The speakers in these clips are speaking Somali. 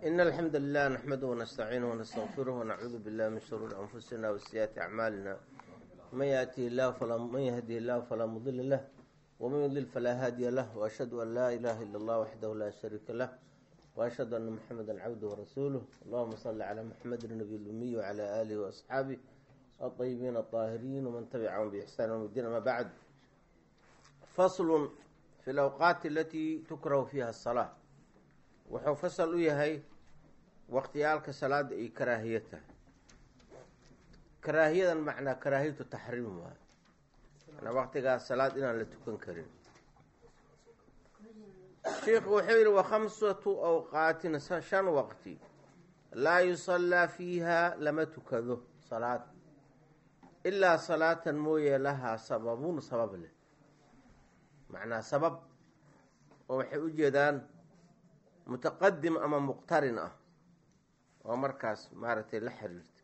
إن الحمد لله نحمده ونستعينه ونستغفره ونعوذ بالله من شرور أنفسنا وسيئات أعمالنا من يأتي الله فلا من يهدي الله فلا مضل له ومن يضلل فلا هادي له وأشهد أن لا إله إلا الله وحده لا شريك له وأشهد أن محمدا عبده ورسوله اللهم صل على محمد النبي الأمي وعلى آله وأصحابه الطيبين الطاهرين ومن تبعهم بإحسان يوم الدين ما بعد فصل في الأوقات التي تكره فيها الصلاة wuxuu fasal u yahay waqtiyaalka salaada ay karaahiya tahay karaahiyadan macnaa karaahiyatu taxriim waayo manaa waqtigaas salaad inaan la tukan karin sheikhu wuxuu yihi wa khamsatu awqaatin shan waqti laa yusallaa fiiha lama tukado salaad ilaa salaatan mooye lahaa sababun sabab leh macnaa sabab oo waxay u jeedaan mutaqadim ama muqtarin ah oo markaas maaragtay la xiriirta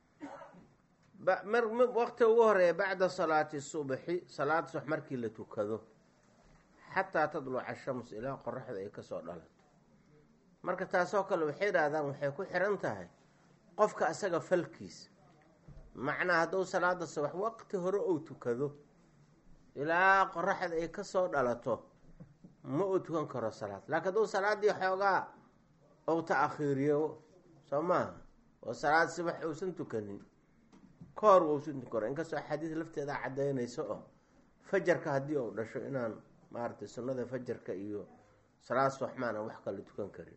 waqti ugu horeeya bacda salaati subxi salaad subax markii la tukado xataa tadluca shams ilaa qoraxda ay kasoo dhalato marka taasoo kale waxay yidhaahdaan waxay ku xiran tahay qofka asaga falkiisa macnaa hadduu salaada subax waqti hore ou tukado ilaa qoraxda ay kasoo dhalato ma uu tukan karo salaad laakiin hadduu salaadii xoogaa ou ta-akhiiriyo soo maaha oo salaad subax uusan tukanin ka hor uusan tukan karo inkastoo axaadiis lafteeda caddaynayso oo fajarka haddii uu dhasho inaan maaragtay sunnada fajarka iyo salaad subax maana wax kale tukan karin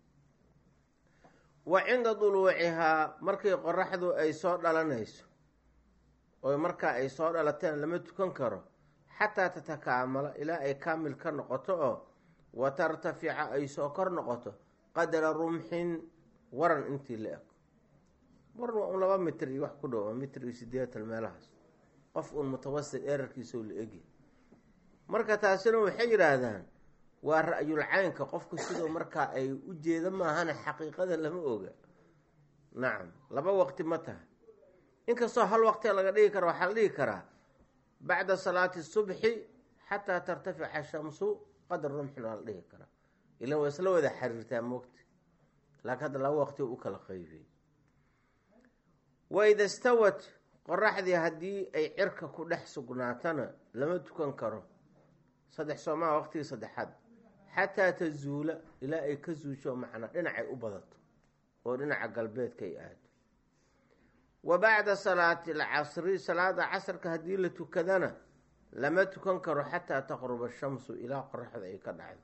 wa cinda duluucihaa markii qoraxdu ay soo dhalanayso oo markaa ay soo dhalateen lama tukan karo xataa tatakaamala ilaa ay kaamil ka noqoto oo wa tartafica ay soo kor noqoto qadra rumxin waran intii la eg waran waa un laba mitr iyo wax ku dhow mitr iyo sideetan meelahaas qof uun mutawasit erarkiisao la egya marka taasina waxay yidhaahdaan waa ra-yul caynka qofku sidoo markaa ay u jeeda maahana xaqiiqada lama oga nacam laba waqti ma tahay inkastoo hal waqtia laga dhigi kara waxaa la dhigi karaa bacda salaati subxi xataa tartafica shamsu qadra rumxin waa la dhihi karaa ilan waa isla wada xiriirtaa moogta laakiin hadda laba waqti u kala qaybiyey waida stawat qoraxdii haddii ay cirka ku dhex sugnaatana lama tukan karo saddex soomaa waqtigii saddexaad xataa tazuula ilaa ay ka zuusho macnaa dhinacay u badato oo dhinaca galbeedka ay aado wa bacda salaati alcasri salaada casrka haddii la tukadana lama tukan karo xataa taqruba shamsu ilaa qoraxda ay ka dhacdo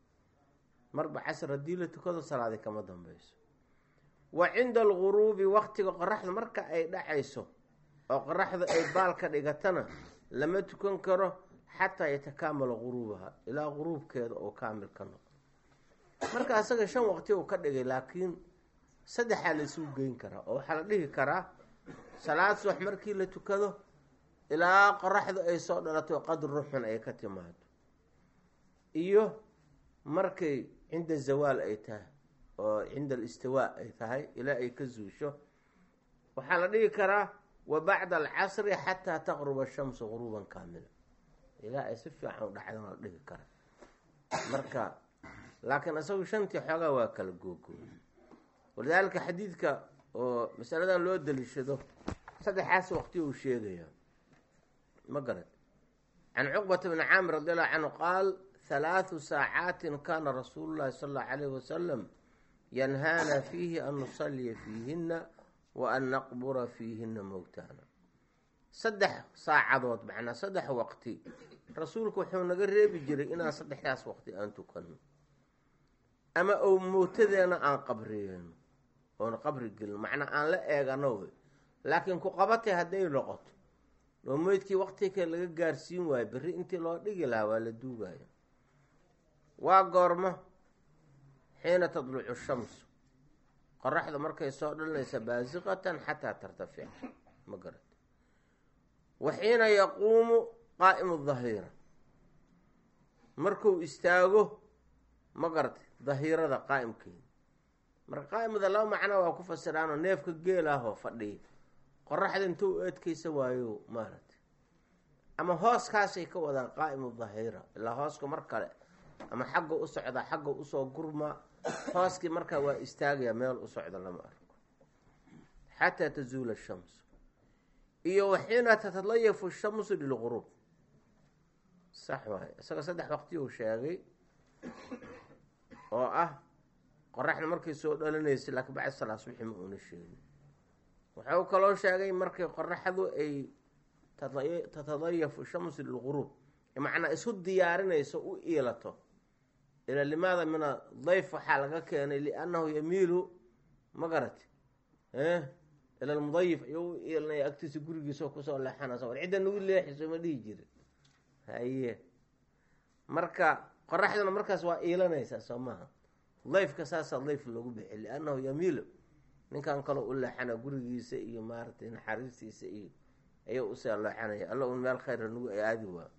marba casr haddii la tukado salaadi kama dambeyso wa cinda alguruubi waqtiga qoraxda marka ay dhacayso oo qoraxda ay baal ka dhigatana lama tukan karo xataa yatakaamala guruubaha ilaa guruubkeeda oo kaamil ka noqdo marka asaga shan waqti uu ka dhigay laakiin saddexaa la isugu geyn karaa oo waxaa la dhihi karaa salaad subax markii la tukado ilaa qoraxdu ay soo dhalato qadr ruxun ay ka timaado iyo markay cinda zawaal ay tahay oo cinda alistiwaa ay tahay ilaa ay ka zuusho waxaa la dhihi karaa wa bacda alcasri xataa taqruba shamsu guruuban kaamila ilaa ay si fiican u dhacdan la dhihi karaa marka laakiin isagu shantii xoogaa waa kala googooy walidaalika xadiidka oo masaladan loo daliishado saddexaas waqti uu sheegayaa ma garad can cuqbata bni caamir radi allahu canhu qaal halaathu saacaatin kaana rasuulu llahi sala allahu alayhi wasalam yanhaana fiihi an nusalliya fiihina wa an naqbura fiihina mowtaana saddex saacadood macnaa saddex waqti rasuulku wuxuu naga reebi jiray inaan saddexdaas waqti aan tukano ama ou mowtadeena aan qabriyeyno oona qabri gelin macnaa aan la eegano wey laakiin ku qabatay hadday noqoto oo meydkii waqti kale laga gaarsiin waayo berri intii loo dhigi lahaa waa la duugaya waa goormo xiina tadlucu shamsu qoraxda markay soo dhalinaysa baasiqatan xataa tartafica ma garat wa xiina yaquumu qaa'imu dahiira markuu istaago ma garatay dahiirada qaa'imkeeda marka qaa'imada laba macnaa waa ku fasiraanoo neefka geel ah oo fadhiya qoraxda intuu eedkaysa waayo maaragtay ama hooskaasay ka wadaan qaa'imu dahiira ilaa hooska mar kale ama xagga u socdaa xagga usoo gurmaa hooskii markaa waa istaagaya meel u socda lama arko xataa tazuula ashamsu iyo waxiina tatalayafu shamsu lilguruub sax waaye isaga saddex waqti uu sheegay oo ah qoraxda markay soo dhalanaysay laakiin bacd salaa subxi ma uuna sheegin wuxuu kaloo sheegay markay qoraxdu ay tatadayafu shamsu lilguruub macnaa isu diyaarinayso u iilato ila limaada min adayf waxaa laga keenay liannahu yamiilu ma garati ila lmudayif ayuu u iilanaya agtiisa gurigiisao kusoo leexanaysa war cidda nagu leexiso ma dhihi jirin haye marka qoraxduna markaas waa iilanaysaa soo maaha dayfka saasaa dayf loogu bixi liannahu yamiilu ninkan kaloo u leexana gurigiisa iyo maaratay naxariistiisa iyo ayuu usii leexanaya alla un meel khayra nagu aadi waa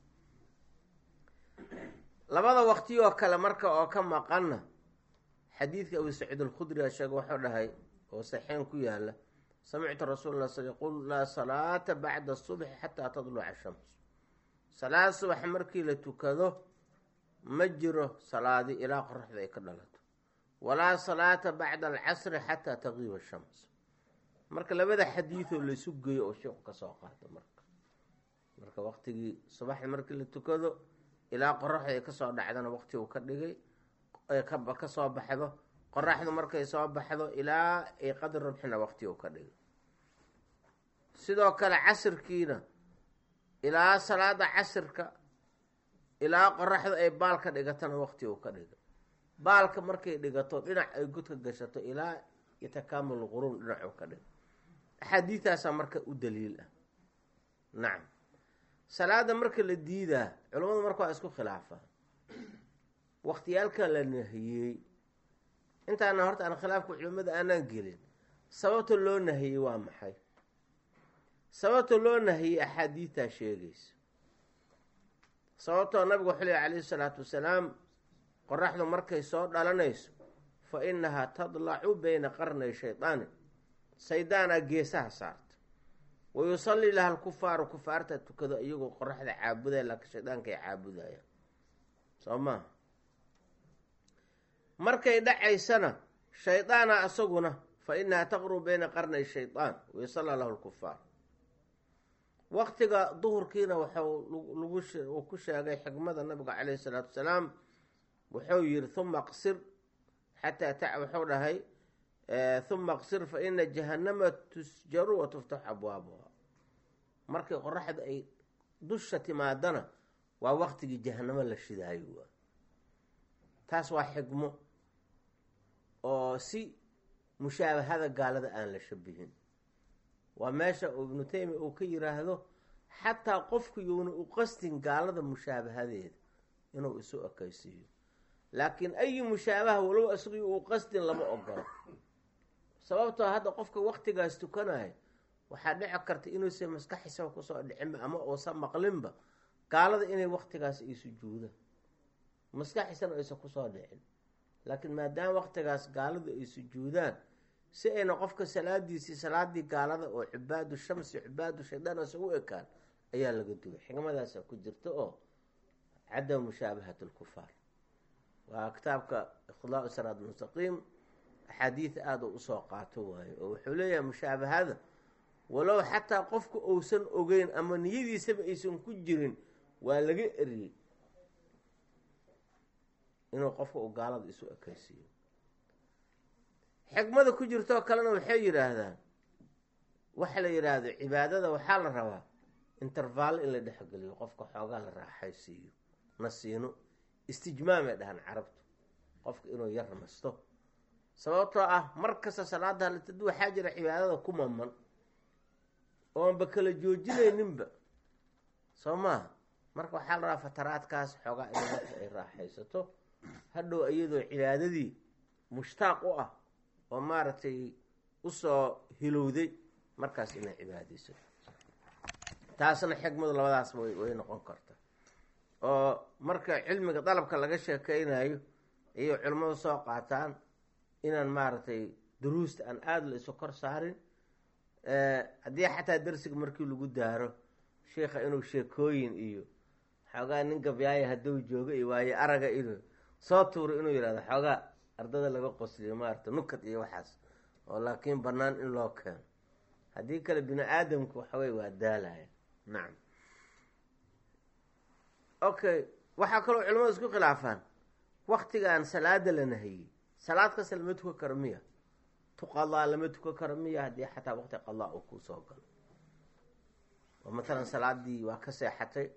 labada waqti oo kale marka oo ka maqanna xadiidka abu saciid alkhudri a sheege wuxuu dhahay oo saxeen ku yaala samictu rasuul la sal yaqul laa salaata bacda subxi xataa tadluca shams salaad subax markii la tukado ma jiro salaadi ilaa qoraxda ay ka dhalato walaa salaata bacda alcasri xataa taqiiba shams marka labada xadiidoo laysu geeyo oo sheeku kasoo qaato marka marka waqtigii subaxda markii la tukado ilaa qoraxda ay kasoo dhacdana waqti uu ka dhigay kasoo baxdo qoraxdu markay soo baxdo ilaa ay qadar rabxina waqti uu ka dhigay sidoo kale casirkiina ilaa salaada casirka ilaa qoraxdu ay baal ka dhigatana waqti uu ka dhigay baalka markay dhigato dhinac ay godka gashato ilaa yatakaamul quruun dhinacuu ka dhigay axaadiidtaasaa marka u daliil ah nacam salaada marka la diidaa culammadu marka waa isku khilaafaa waqtiyaalka la nahiyey intaana horta aan khilaafka culimmada aanaan gelin sababta loo nahiyey waa maxay sababta loo nahiyey axaadiidtaa sheegaysa sababtoo nabigu wuxuu lehy calayhi salaatu wasalaam qoraxdu markay soo dhalanayso fa innahaa tadlacu bayna qarnay shaydaani saydaanaa geesaha saarta wa yusallii laha alkufaaru kufaarta tukado iyagoo qoraxda caabudaya laakiin shaydaanka ay caabudayaan soo maha markay dhacaysana shaydaana isaguna fa inahaa taqrub bayna qarnay shaydaan wa yusallaa lahu lkufaar waqtiga duhurkiina waxuu ku sheegay xikmada nabiga caleyhi salaatu wasalaam wuxuu yihi huma qsir xataa wuxuu dhahay huma qsir fa ina jahannama tusjaru wa tuftaxu abwaabuha markay qoraxda ay dusha timaadana waa waqtigii jahanamo la shidaayo waa taas waa xikmo oo si mushaabahada gaalada aan la shabihin waa meesha ibnu taymiya uu ka yiraahdo xataa qofku yuuna u qastin gaalada mushaabahadeeda inuu isu ekaysiiyo laakiin ayi mushaabaha walow isagii uu qastin lama ogolo sababtoo hadda qofka waqtigaas tukanayo waxaa dhici karta inuusan maskaxiisaba kusoo dhicinba ama uusan maqlinba gaalada inay waqtigaas ay sujuudaan maskaxiisana aysan kusoo dhicin laakiin maadaama waqtigaas gaaladu ay sujuudaan si ayna qofka salaadiisii salaadii gaalada oo cibaadu shamsi cibaadu shaydaan asa u ekaan ayaa laga dugay xikmadaasa ku jirta oo cadam mushaabahat lkufaar waa kitaabka iqdaa siraad mustaqiim axaadiid aada u usoo qaato waayo oo wuxuu leeyahay mushaabahada walow xataa qofka uusan ogeyn ama niyadiisaba aysan ku jirin waa laga eriyey inuu qofka uu gaalada isu ekaysiiyo xikmada ku jirtoo kalena waxay yidhaahdaan waxa la yidhaahdo cibaadada waxaa la rabaa intervaalo in la dhexgeliyo qofka xoogaa la raaxaysiiyo nasiino istijmaamay dhahaan carabtu qofka inuu yar nasto sababtoo ah mar kasta salaada halitad waxaa jira cibaadada ku maman oonba kala joojinayninba soo maaha marka waxaa la rabaa fataraadkaas xoogaa in marka ay raaxaysato hadhow iyadoo cibaadadii mushtaaq u ah oo maaragtay usoo hilowday markaas inay cibaadaysato taasna xikmadu labadaas way way noqon karta oo marka cilmiga dalabka laga sheekeynayo ayay culimmadu soo qaataan inaan maaragtay duruusta aan aada la isu kor saarin haddii xataa darsiga markii lagu daaro sheikha inuu sheekooyin iyo xoogaa nin gabyaaya hadduu joogo iyo waayo araga inuu soo tuuro inuu yihahdo xoogaa ardada laga qosliyo maarata nukad iyo waxaas oo laakiin bannaan in loo keeno haddii kale bini aadamku waxawey waa daalaya nacam okay waxaa kaloo culamadu isku khilaafaan waktigan salaada la nahiyey salaad kasta lama tukan karo miya tu qadaa lama tukan karo miya haddii xataa waqti qadaa uu kuu soo galo oo matalan salaadii waa ka seexatay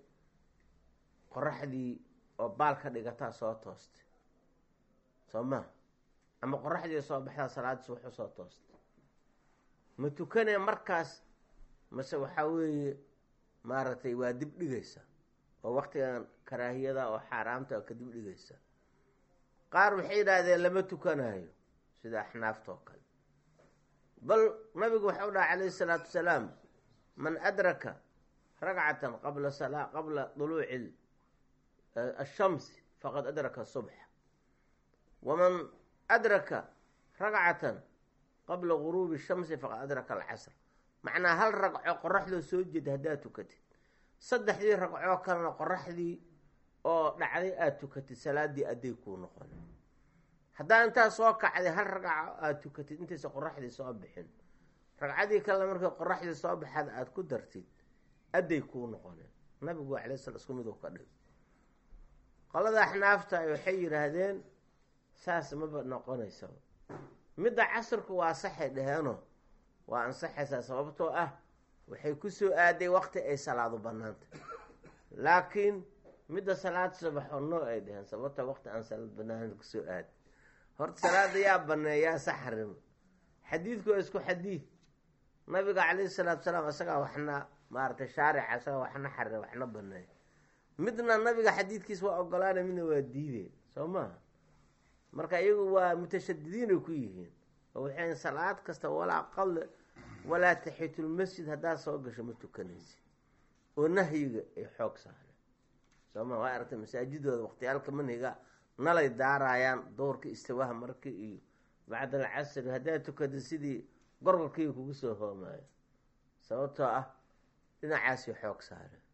qoraxdii oo baal ka dhigataa soo toostay soo maa ama qoraxdii soo baxdaa salaaddiis wuxuu soo toostay ma tukanee markaas mase waxaa weeye maaragtay waa dib dhigaysa oo waktigan karaahiyada oo xaaraamta oo ka dib dhigaysa qaar waxay yidhaahdeen lama tukanayo sida axnaafta oo kale bal nabigu waxau dhaha calayhi salaatu wasalaam man adraka ragcatan qabla sala qabla duluuci ashamsi faqad adraka subxa waman adraka ragcatan qabla guruubi shamsi faqad adraka alcasr macnaa hal ragco qoraxdoo soo jeeda haddaad tukatid saddexdii ragcoo kalena qoraxdii oo dhacday aada tukatid salaadii adday kuu noqon haddaa intaa soo kacday hal ragco aada tukatid intaysa qoraxdii soo bixin ragcadii kalena markay qoraxdii soo baxaad aada ku dartid adday kuu noqoneen nabigu alay sla isku miduu ka dhig qolada axnaafta waxay yidhaahdeen saas maba noqonaysaba midda casirku waa saxay dheheenoo waa ansaxaysaa sababtoo ah waxay ku soo aaday wakti ay salaadu banaanta laakiin midda salaad subaxoo noo ay dheheen sababta wakti aan salaad banaanta kusoo aaday horta salaada yaa baneeyaa saxrimo xadiidku waa isku xadiid nabiga calayhi salaatu salaam isagaa waxna maaratay shaarica isagaa waxna xarire waxna baneeya midna nabiga xadiidkiis waa ogolaana midna waa diideen soo maha marka iyagu waa mutashadidiinay ku yihiin oo waxay salaad kasta walaa qal walaa taxitulmasjid haddaad soo gasho ma tukanaysid oo nahyiga ay xoog saareen sooma waa aragtay masaajidooda waqtiyaalka manhiga nalay daaraayaan doorka istiwaha markii iyo bacd alcasri haddaad tukada sidii gorgorkii kugu soo hoomaayo sababtoo ah dhinacaasay xoog saareen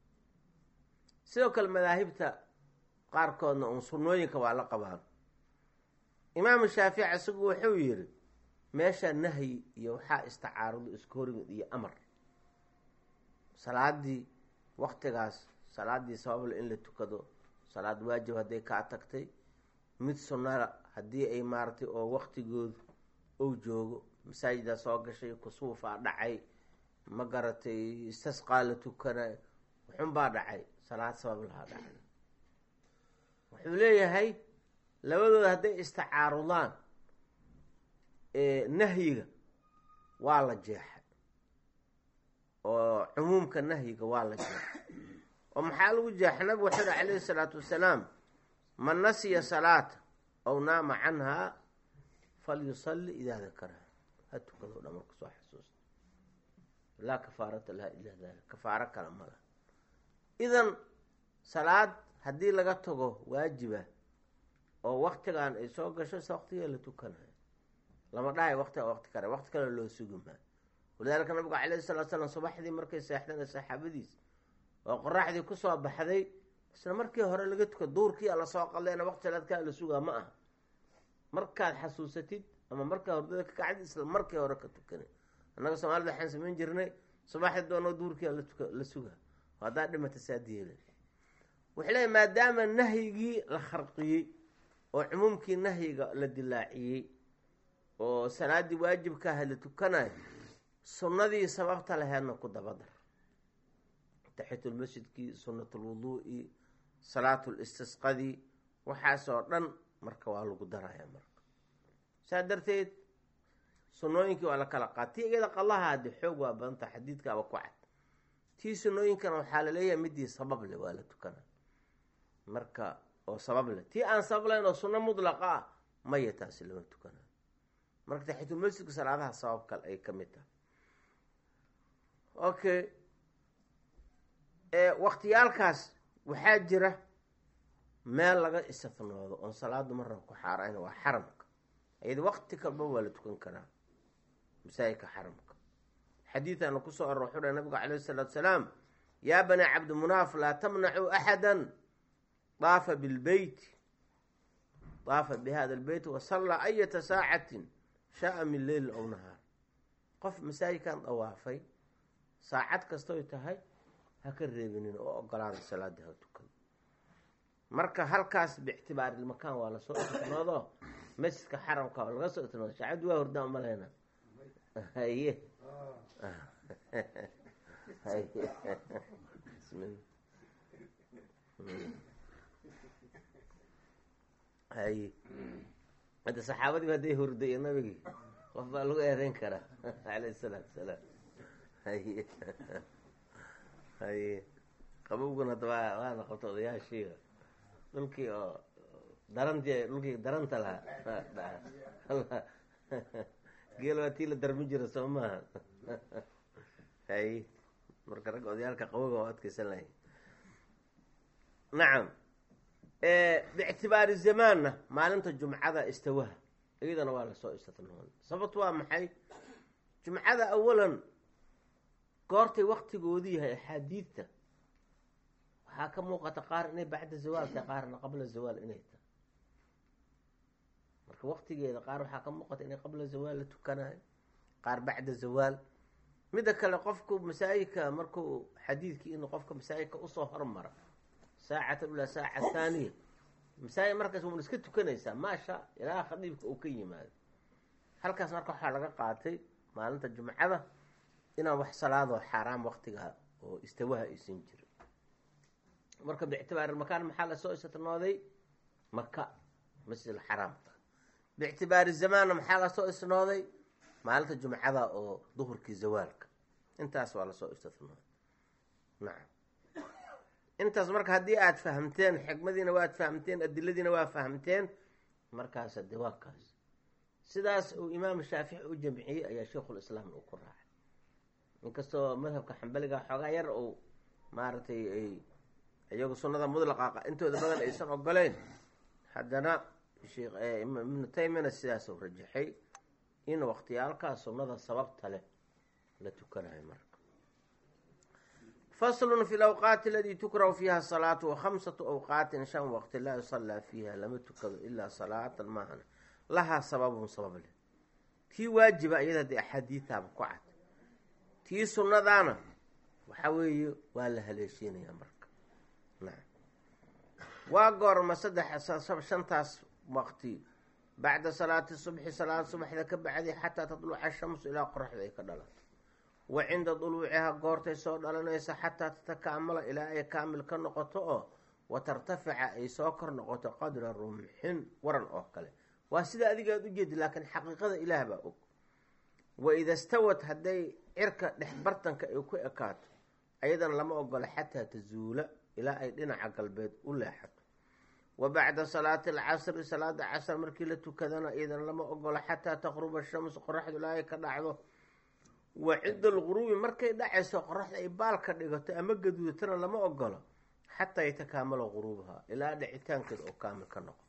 sidoo kale madaahibta qaarkoodna uun sunnooyinka waa la qabaan imaamu shaafici isagu wuxuu yidhi meesha nahyi iyo waxaa istacaarudo isku horimid iyo amar salaadii waktigaas salaadii sabable in la tukado salaad waajib hadday kaa tagtay mid sunnada haddii ay maaratay oo waktigoodu ou joogo masaajida soo gashay kusuufaa dhacay ma garatay istasqaa la tukana wuxunbaa dhacay salaad sabab lahaa dhacay wuxuu leeyahay labadooda hadday istacaarudaan nahyiga waa la jeexay oo cumuumka nahyiga waa la jeexay oo maxaa lagu jeexay nabigu wuxuu yihi calayhi salaatu wasalaam man nasiya salaata aw naama canhaa falyusalli idaa dakaraha ha tukado dha marka soo xasuusta laa kafaarata laha ilaa dalik kafaaro kale mala idan salaad haddii laga tago waajiba oo waktigan ay soo gasho se waktigaa la tukanayo lama dhahay waktiga wakti kale wakti kale loo sugi maayo walidaalika nabigu calayhi salatu slam subaxdii markay seexdeen saxaabadiis oo qoraxdii kusoo baxday isla markii hore laga tuka duurkii a lasoo qaldeena waqti salaadkaa la sugaa ma aha markaad xasuusatid ama markaa hordada ka kacdid isla markii hore ka tukana annaga soomaalida waxaan samayn jirnay subaxdii doonoo duurkii latuka la sugaa haddaa dhimata saadiyeela wuxuu leeya maadaama nahyigii la kharqiyey oo cumuumkii nahyiga la dilaaciyey oo salaadii waajibkaaha la tukanayo sunnadii sababta laheedna ku dabadar taxitulmasjidkii sunatulwuduu'i salaatulistisqadii waxaasoo dhan marka waa lagu daraya marka saa darteed sunnooyinkii waa la kala qaad tii iyada qalaha haddi xoog waa badanta xadiidkaaba ku cad tii sunnooyinkana waxaa laleeyahay midii sabab leh waa la tukana marka oo sabab leh tii aan sabab lahayn oo sunno mudlaqa ah maya taasi lama tukanayo marka taxitulmasjidka salaadaha sabab kale ay ka mid tahay okay waktiyaalkaas waxaa jira meel laga istifnoodo oon salaadu marna ku xaarayn waa xaramka ayada wakti kalba waa la tukan karaa masaajidka xaramka xadiidaana kusoo aror wuxuu dhahay nabigu calayh isalaatu salaam yaa bani cabdimunaaf laa tamnacuu axada daafa bilbeyti daafa bi hada lbeyt wasallaa ayata saacatin shaaa min leyl ow nahaar qof masaajidkan dawaafay saacad kastoy tahay ha ka reebinin oo ogolaada salaada ha tukado marka halkaas biictibaari ilmakaan waa lasoo istinoodo masjidka xaramka laga soo istinoodo shaacaddu waa hordaan umaleyna haye haye bismillah haye hadda saxaabadii hadday hurday nabigii qof baa lagu eedeyn karaa alayh salaatu salaam haye haye qabowguna hadda waa waana qabta odayaashiiga dhulkii oo darantii dhulkii daranta lahaa geel waa tii la darmi jira soo maaha haye marka ragga odayaalka qaboga waa adkaysan lahay nacam biictibaari zamaanna maalinta jumcada istawaha iyadana waa lasoo istinooday sababt waa maxay jumcada awalan goortay waktigoodii yahay axaadiidta waxaa ka muuqata qaar inay bacda zawaal tahay qaarna qabla zawaal inay tahay marka waktigeeda qaar waxaa ka muuqata inay qabla zawaal la tukanayo qaar bacda zawaal midda kale qofku masaajidka markuu xadiidkii in qofka masaajidka usoo hormara saacatan ilaa saaca thaaniya masaajid markaas wan iska tukanaysaa maasha ilaa khadiibka uu ka yimaado halkaas marka waxaa laga qaatay maalinta jumcada inaan wax salaadoo xaaraam waktiga oo istawaha aysan jirin marka biictibaari makaan maxaa lasoo istinooday maka masjid alxaraamka biictibaari zamaanna maxaa lasoo istinooday maalinta jumcada oo duhurkii zawaalka intaas waa lasoo istinooday nacam intaas marka haddii aada fahamteen xikmadiina waad fahamteen adiladiina waa fahamteen markaas de waa kaas sidaas uu imaam shaafici u jamciyey ayaa sheikhulislaam uu ku raacay inkastoo madhabka xambaliga xoogaa yar uu maaragtay ay iyagu sunnada mudlaqa intooda badan aysan ogoleyn haddana sheekh ibnu taymiyana sidaasuu rajaxay in waqtiyaalkaas sunnada sababta leh la tukanayo marka faslun fi lawqaati aladii tukrahu fiiha salaatu wa khamsatu awqaatin shan waqti laa yusallaa fiiha lama tukado ilaa salaatan maahan lahaa sababun sabab leh tii waajiba iyada dee axaadiitaaba ku cad tii sunnadaana waxa weeye waa la haleeshiinayaa marka nacam waa goorma saddex shantaas waqti bacda salaati subxi salaad subaxda ka bacdi xataa tatluca shamsu ilaa qoraxda ay ka dhalato wa cinda duluuciha goortay soo dhalanaysa xataa tatakaamala ilaa ay kaamil ka noqoto oo wa tartafica ay soo kor noqoto qadra rumxin waran oo kale waa sida adiga aad ujeedi laakiin xaqiiqada ilaah baa og wa ida stawad hadday cirka dhex bartanka ay ku ekaato ayadana lama ogola xataa tazuula ilaa ay dhinaca galbeed u leexato wa bacda salaati alcasri salaada casr markii la tukadana iyadana lama ogola xataa taqruba shamsu qoraxdu ilaa ay ka dhacdo wa cinda alquruubi markay dhacayso qoraxda ay baalka dhigato ama gaduudatana lama ogolo xataa yatakaamala quruubaha ilaa dhicitaankeeda oo kaamil ka noqdo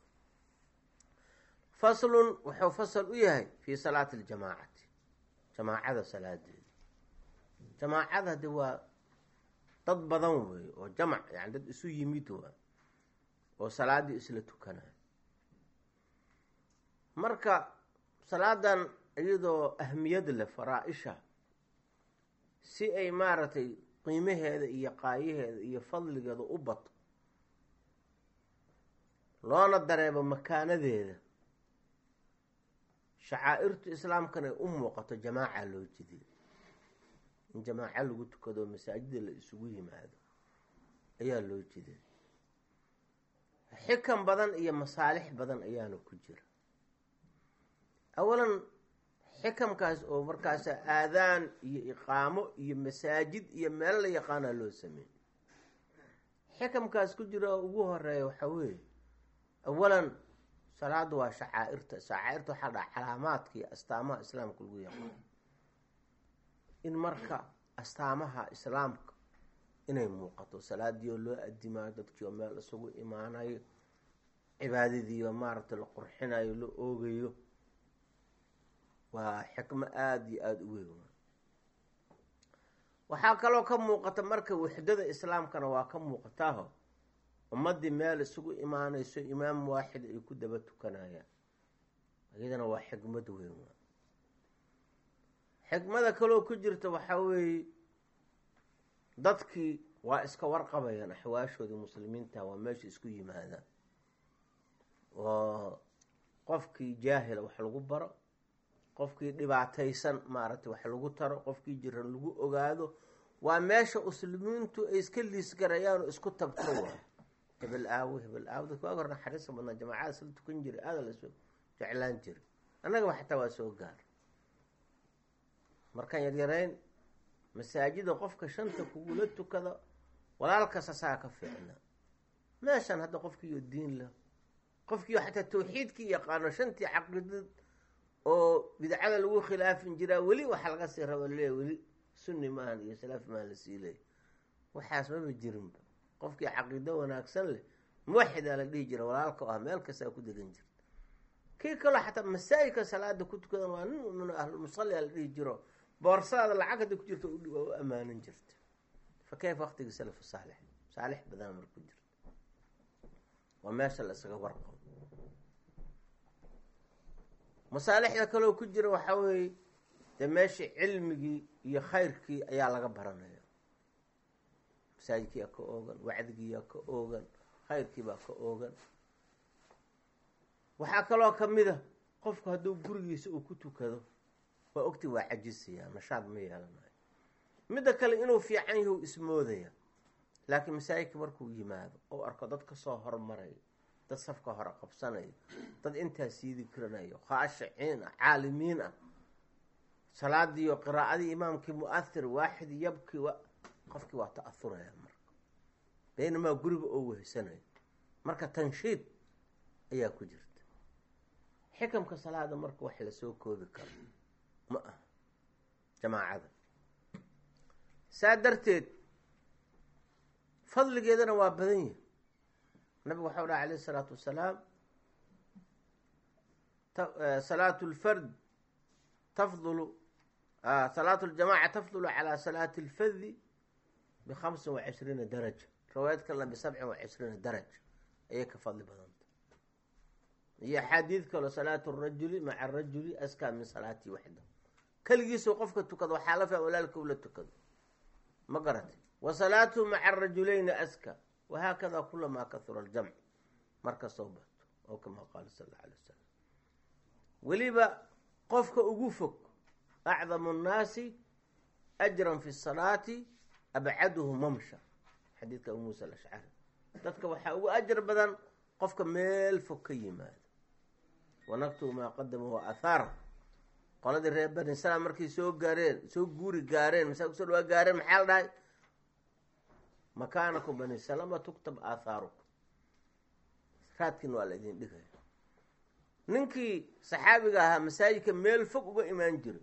faslun wuxuu fasal u yahay fii salaati aljamaacati jamaacada salaadeeda jamaacada hade waa dad badan weeye oo jamac yani dad isu yimid waa oo salaaddii isla tukanayo marka salaadan iyadoo ahmiyad leh faraa-isha si ay maaragtay qiimaheeda iyo qaayaheeda iyo fadligeeda u bato loona dareebo makaanadeeda shacaa'irtu islaamkana ay u muuqato jamaaca loo jiday in jamaaco lagu tukado masaajida la isugu yimaado ayaa loo jiday xikan badan iyo masaalix badan ayaana ku jira awalan xikamkaas oo markaasa aadaan iyo iqaamo iyo masaajid iyo meel la yaqaana loo sameeyey xikamkaas ku jira oo ugu horeeya waxaa weeye awalan salaadu waa shacaa'irta shacaa'irta waxaa dhaha calaamaadka iyo astaamaha islaamka lagu yaqaano in marka astaamaha islaamka inay muuqato salaadii oo loo adimaayo dadkii oo meel isugu imaanayo cibaadadii oo maaragtay la qurxinayo la oogayo waa xikmo aada iyo aada u weyn waxaa kaloo ka muuqata marka waxdada islaamkana waa ka muuqataaho ummaddii meel isugu imaanayso imaam waaxid ay ku daba tukanayaan iyadana waa xikmad weyn waa xikmada kaloo ku jirta waxaa weeye dadkii waa iska warqabayaan axwaashoodii muslimiinta waa meesha isku yimaadaan oo qofkii jaahila wax lagu baro qofkii dhibaataysan maaragtay wax lagu taro qofkii jiran lagu ogaado waa meesha muslimiintu ay iska liisgarayaan oo isku tabto waa hebel aawo hebel aawo dadka waag hor naxariista badnaa jamaacada sila tukan jiray aada la soo jeclaan jiray annagaba xataa waa soo gaar markaan yaryarayn masaajida qofka shanta kugula tukada walaalkasta saa ka fiicna meeshan hadda qofkiiyo diin lah qofkiiyo xataa tawxiidkii yaqaano shantii caqiidad oo bidcada lagu khilaafin jiraa weli waxa laga sii rabo leeya weli sunni maahan iyo salaaf maahan la sii leeya waxaas maba jirinba qofkii caqiido wanaagsan leh muwaxidaa la dhihi jira walaalka ah meel kastaa ku degan jirta kii kaloo xataa masaajidka salaada ku tukadan waa nin min ahlulmusallia la dhihi jiro boorsadaada lacag hadda ku jirta waa u ammaanan jirta fa kayf waqtigii salafu saalix saalix badan mar ku jirta waa meesha la isaga warqabo masaalixda kaloo ku jira waxaa weeye dee meeshii cilmigii iyo khayrkii ayaa laga baranaya masaajidkiiyaa ka oogan wacdigiiyaa ka oogan khayrkiibaa ka oogan waxaa kaloo kamid a qofku hadduu gurigiisa uu ku tukado waa ogti waa cajisayaa nashaad ma yeelanayo midda kale inuu fiican yahu ismoodaya laakiin masaajidka markuu yimaado ou arko dad kasoo hormaraya dad safka hore qabsanaya dad intaa sii dikrinayo khaashiciin ah caalimiin ah salaadiiyo qiraa'adii imaamkii mu-ahir waaxid yabki wa qofkii waa ta-ahuraya marka baynamaa guriga oo wehsanayo marka tanshiid ayaa ku jirta xikamka salaada marka wax lasoo koobi karo ma aha jamaacada saa darteed fadligeedana waa badan yahi nabigu waxau dhaha alayh isalaatu wasalaam salaatu lfard tafdulu salaatu ljamaca tafdulu calaa salaati lfadi bikhamsin wa cishriina daraja riwaayad kalena bisabcin wa cishriina daraja ayay ka fadli badanta iyo axaadiid kaloo salaatu rajuli maca arajuli askaa min salaatii waxda keligiisoo qofka tukado waxaa la fiican walaalka ula tukado ma garatay wa salaatuhu maca arajulayni aska wahaakada kulamaa kahura aljamc markastoo bato oo kamaa qaala sal alla alay wasalam weliba qofka ugu fog acdamu nnaasi ajran fi salaati abcaduhu mamsha xadiidka abu muusa alashcari dadka waxaa ugu ajar badan qofka meel fog ka yimaado wanaktubu maa qadama wa athaar qoladii reer bani islam markay soo gaareen soo guuri gaareen masaa kusoo dhawaa gaareen maxaa la dhahay makaanakum bani salama tuktab aathaarukum raadkiina waa la idin dhigaya ninkii saxaabiga ahaa masaajidka meel fog uga imaan jiray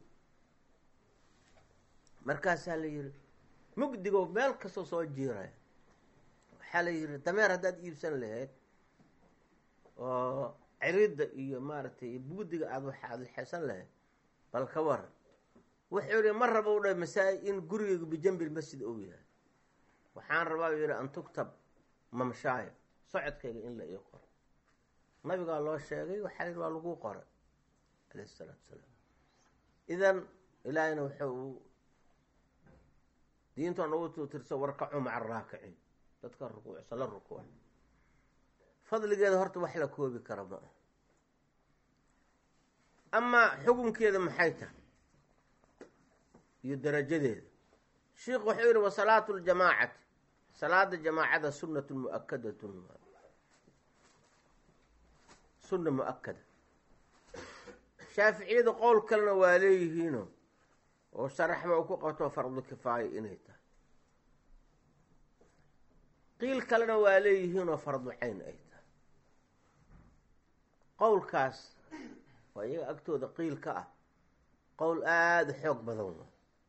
markaasaa la yihi mugdigo meel kastoo soo jiiraya waxaa la yihi dameer haddaad iibsan lahayd oo ciridda iyo maaragtay buudiga aad wax aada lexesan lahayd bal ka waran wuxuu yihi ma raba u dha masaajid in gurigeygu bijambil masjid ou yahay waxaan rabaa u yihi an tuktab mamshaaya socodkayga in la ii qoro nabigaa loo sheegay waxaa yihi waa lagu qoray alayh isalaatu salaam idan ilaahayna wuxuu diinta nagu tirso warkacu maca araakiciin dadka rukuucsan la rukuuc fadligeeda horta wax la koobi kara ma ah amaa xukunkeeda maxay tahay iyo darajadeeda sheikh wuxuu yihi wasalaatu ljamaacati salaada jamaacada sunatun muakadatun sunna mu-akada shaaficiyada qowl kalena waa leeyihiino oo sharaxba u ku qabto fardu kifaaya inay tahay qiil kalena waa leeyihiinoo fardu cayn ay tahay qowlkaas waa iyaga agtooda qiil ka ah qowl aada xoog badan waa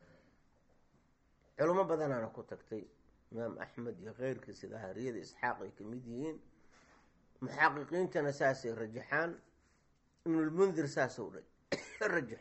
culimo badanaana ku tagtay imaam axmed iyo keyrkii sida hariyada isxaaq ay ka mid yihiin muxaqiqiintana saasay rajaxaan ibnulmundir saasou rajax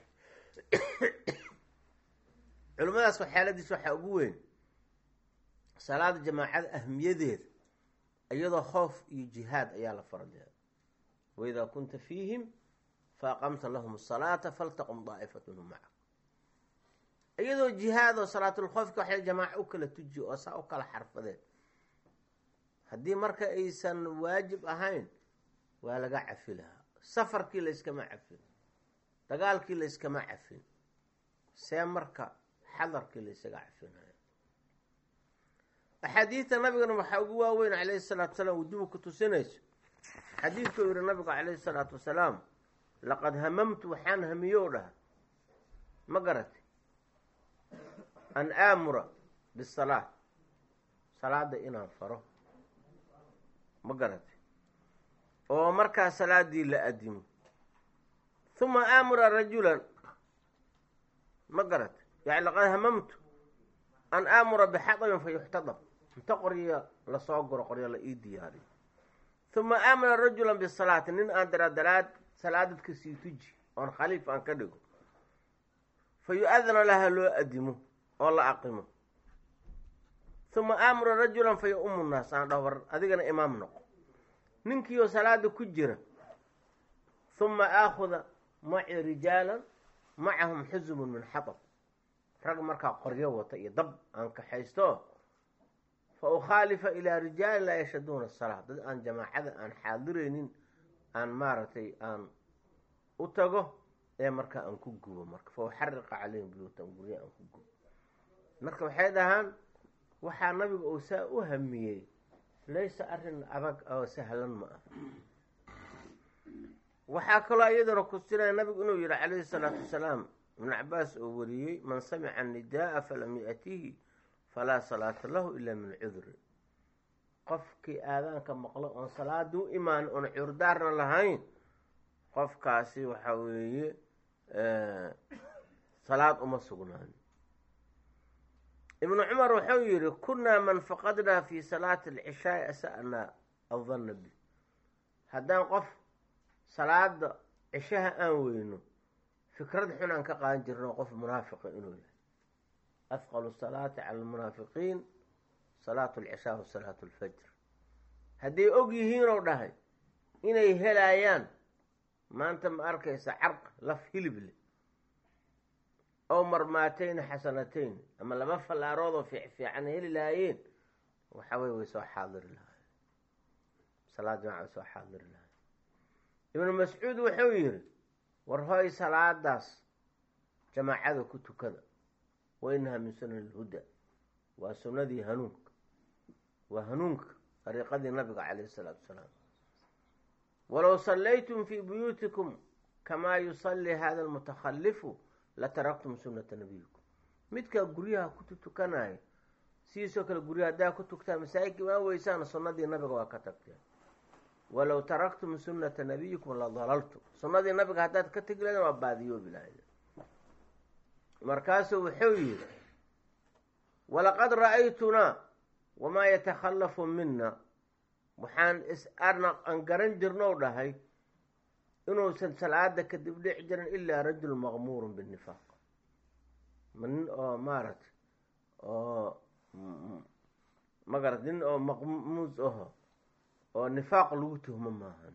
culimmadaas waxyaaladiis waxaa ugu weyn salaada jamaacada ahmiyadeeda iyadoo khoof iyo jihaad ayaa la fardeeda waidaa kunta fiihim faaqamta lahum asalaata faltaqum daa'ifat minhum maca iyadoo jihaadoo salaatulkhoofka waxay jamaaco u kala tujiyo oo saa u kala xarfadeen haddii marka aysan waajib ahayn waa laga cafi lahaa safarkii layskama cafin dagaalkii layskama cafin see marka xadarkii laysaga cafinayo axaadiidta nabigana waxaa ugu waaweyn calayhi salaatu wasalaam wujubu ku tusinayso xadiidkuu yihi nabigu calayhi salaatu wasalaam laqad hamamtu waxaan hamiyo dhaha ma garatay an aamura bisalaa salaada inaan faro ma garatay oo markaa salaadii la adimo huma aamura rajulan ma garatay yani laqad hamamtu an aamura bixadabin fa yuxtadab inta qoryo lasoo guro qoryo la ii diyaariyo huma aamura rajulan bisalaati nin aan daradaraad salaadadka sii tuji oon khaliif aan ka dhigo fa yu-adana laha loo adimo oo la aqimo huma aamura rajulan fa ya-umu naas aan dhaho war adigana imaam noqo ninkiioo salaada ku jira huma aakhuda maci rijaalan macahum xusubun min xatab rag markaa qoryo wata iyo dab aan kaxaysto fa ukhaalifa ilaa rijaali laa yashaduuna asalaa dad aan jamaacada aan xaadiraynin aan maaragtay aan u tago ee markaa aan ku gubo marka fa uxariqa caleyhim buyuutan gurya aan ku gubo marka waxay dhahaan waxaa nabiga uu saa u hamiyey laysa arrin adag oo sahlan ma ah waxaa kaloo iyadana kusinaya nabigu inuu yihi calayhi salaatu wasalaam ibnu cabaas oo wariyey man samica anidaaa falam yatihi falaa salaata lahu ila min cudri qofkii aadaanka maqlo oon salaada u imaan oon curdaarna lahayn qofkaasi waxa weeye salaad uma sugnaan ibnu cumar wuxuu yihi kunaa man faqadnaa fi salaati alcishaai asa'naa adanna bi haddaan qof salaada cishaha aan weyno fikrad xun aan ka qaadan jirno qof munaafiqa inuu yahay afqalu salaati cala almunaafiqiin salaatu alcishaa wa salaatu alfajr hadday og yihiinoo dhahay inay helayaan maanta ma arkaysa carq laf hilib leh ow marmaatayni xasanatayn ama laba fallaaroodoo fiicfiican heli lahaayeen waxa weye way soo xaadiri lahaayeen salaad jamaca way soo xaadiri lahayen ibnu mascuud wuxuu yihi war hoy salaadaas jamaacada ku tukada wa inahaa min sunan alhuda waa sunnadii hanuunka waa hanuunka dariiqadii nabiga calayhi isalaatu wasalaam walow sallaytum fii buyuutikum kamaa yusallii hada almutakhalifu lataraktum sunnata nabiyikum midkaa guryaha ku tukanaya sidiisoo kale guryaha haddaa ku tugtaan masaajidka imaan weysaan sunnadii nabiga waa ka tagteen walow taraktum sunnata nabiyikum la dalaltum sunnadii nabiga haddaad ka tegi lahaydeen waa baadiyoobi lahaydeen markaasuu wuxuu yihi walaqad ra'aytunaa wamaa yatakhallafu mina waxaan is arna aan garan jirnou dhahay inuusan salaada kadib dhici jirin ilaa rajul maqmuurun binifaaq ma nin oo maaragtay oo magarat nin oo maqmuus aho oo nifaaq lagu tuhmo maahan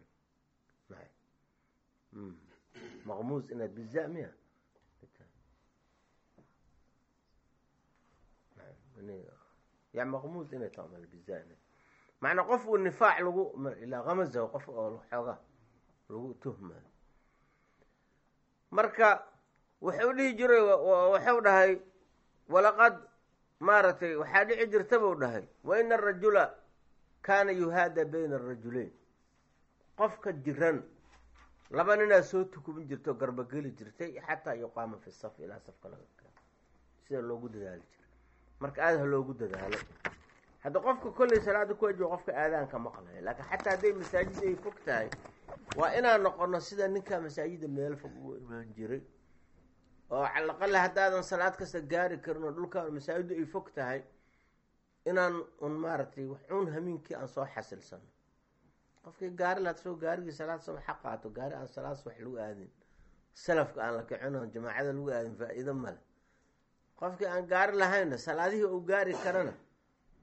maqmuus inaad biza miya ya maqmuus inay tamal biza macnaa qof uu nifaac lagu ilaa kamazaho qof oo xooga lagu tuhmayo marka wuxuu dhihi jiray waxuu dhahay walaqad maaragtay waxaa dhici jirta buu dhahay wa ina arajula kaana yuhaada bayna arajulayn qofka jiran laba ninaa soo tukubin jirta oo garbageli jirtay xataa yuqaama fi saf ilaa safka laga keeno sida loogu dadaali jiray marka aada ha loogu dadaalo hadda qofka kolley salaada ku ajibo qofka aadaanka maqlaya laakiin xataa hadday masaajid ay fog tahay waa inaan noqono sida ninkaa masaajida meel fog ugu imaan jiray oo calaqale haddaadan salaad kasta gaari karin oo dhulka masaajidu ay fog tahay inaan un maaragtay waxuun hamiinkii aan soo xasilsano qofkii gaari laad soo gaarigii salaad soo xaq qaato gaari aan salaad wax lagu aadin salafka aan la kicin oon jamaacada lagu aadin faa-iido male qofkii aan gaari lahaynna salaadihii uu gaari karana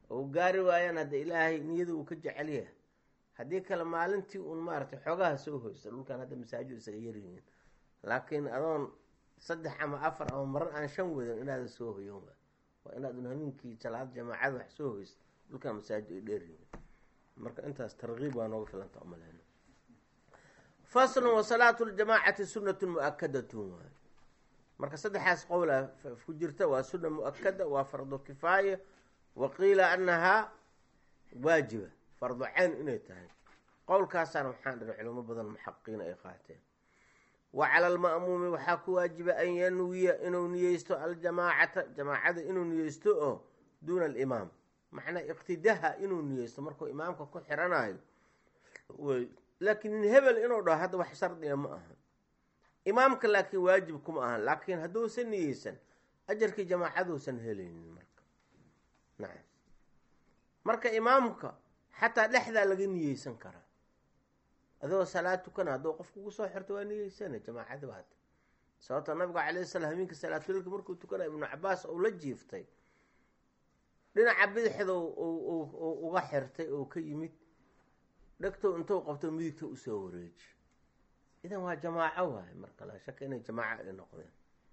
oo gaari waayaan hadda ilaahay niyada uu ka jecel yahay haddii kale maalintii uun maaragtay xoogaha soo hoysta dhulkan hadda masaajid isaga yaryihiin laakiin adoon saddex ama afar ama marar aan shan wadan inaadan soo hoyan waa waa inaadun hameenkii salaad jamaacada wax soo hoysta dhulkan masaajid ay dheeryihiin marka intaas tarkiib waa nooga filanta umaleyna faslun wasalaatu ljamaacati sunatun mu-akadatun waay marka saddexaas qowla ku jirta waa suna mu-akada waa fardu kifaaya wa qiila anahaa waajiba fardu cayn inay tahay qowlkaasaana waxaan dhihi culimo badan muxaqiqiin ay qaateen wa cala alma'muumi waxaa ku waajiba an yanwiya inuu niyeysto aljamaacata jamaacada inuu niyeysto oo duuna alimaam macnaa iqtidaha inuu niyeysto markuu imaamka ku xiranayo laakiin nin hebel inuu dhaho hadda wax shardiga ma aha imaamka laakiin waajib kuma ahan laakiin hadduusan niyeysan ajarkii jamaacaduusan helaynin marka nacam marka imaamka xataa dhexdaa laga niyeysan karaa adoo salaad tukana hadduu qof kugu soo xirto waa niyeysana jamaacada baata sababta nabiga calayhi salaam habeenka salaatulilka markuu tukanayo ibnu cabaas ou la jiiftay dhinaca bidixda uga xirtay oo ka yimid dhegtow intuu qabto midigta usoo wareeji idan waa jamaaco waaye marka laa shaka inay jamaaco ay noqdeen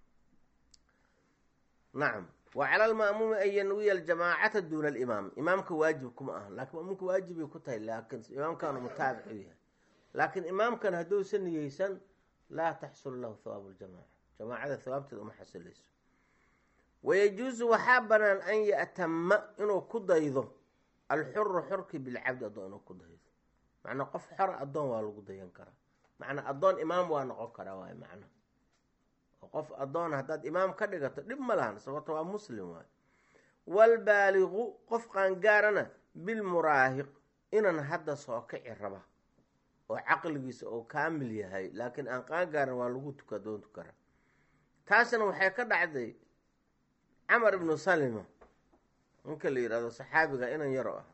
nacam wa cala alma'muumi an yanwiya aljamaacata duuna alimaam imaamka waajib kuma aha laakiin ma'muumka waajibay ku tahay laakiin imaamkaanu mutaabic u yahay laakiin imaamkan hadduusan niyeysan laa taxsul lahu hawaabu ljamaaca jamaacada hawaabteeda uma xasilayso wayajuusu waxaa banaan an ya'tama inuu ku daydo alxuru xorki bilcabdi addoon inuu ku daydo macnaa qof xora addoon waa lagu dayan karaa macnaa addoon imaam waa noqon karaa waay macna oo qof addoon haddaad imaam ka dhigato dhib ma lahan sababto waa muslim waay waalbaaliqu qof qaangaarana bilmuraahiq inan hadda soo kici raba oo caqligiisa oo kaamil yahay laakiin aan qaangaaran waa lagu tuka doon tukara taasna waxay ka dhacday camar ibnu salima ninka la yidhahdo saxaabiga inan yaro ah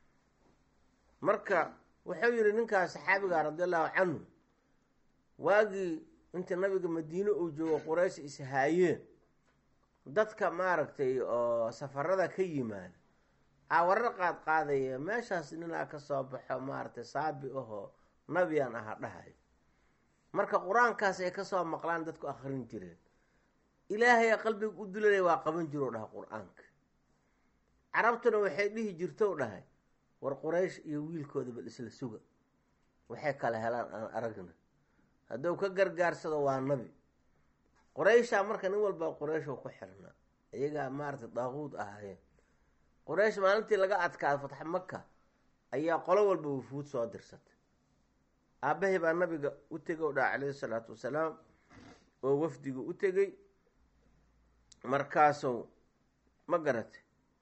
marka wuxuu yihi ninkaas saxaabiga radi allahu canhu waagii inta nabiga madiine uu joogo quraysh ishaayeen dadka maaragtay oo safarada ka yimaada aa warar qaad qaadaya meeshaas ninaa ka soo baxo maaragtay saabi ahoo nabiyaan aha dhahay marka qur-aankaas ay kasoo maqlaan dadku akrin jireen ilaahaya qalbiga u dulanaya waa qaban jiro dhaha qur-aanka carabtuna waxay dhihi jirto dhahay war quraysh iyo wiilkooda bal isla suga waxay kala helaan aan aragna hadduu ka gargaarsado waa nabi qurayshaa marka nin walba qurayshoo ku xirnaa iyagaa maaragtay daaquud ahaayeen quraysh maalintii laga adkaado fatx maka ayaa qolo walba wufuud soo dirsatay aabbahay baa nabiga u tegay o dhaha calayhi salaatu wasalaam oo wafdiga u tegey markaasuu ma garatay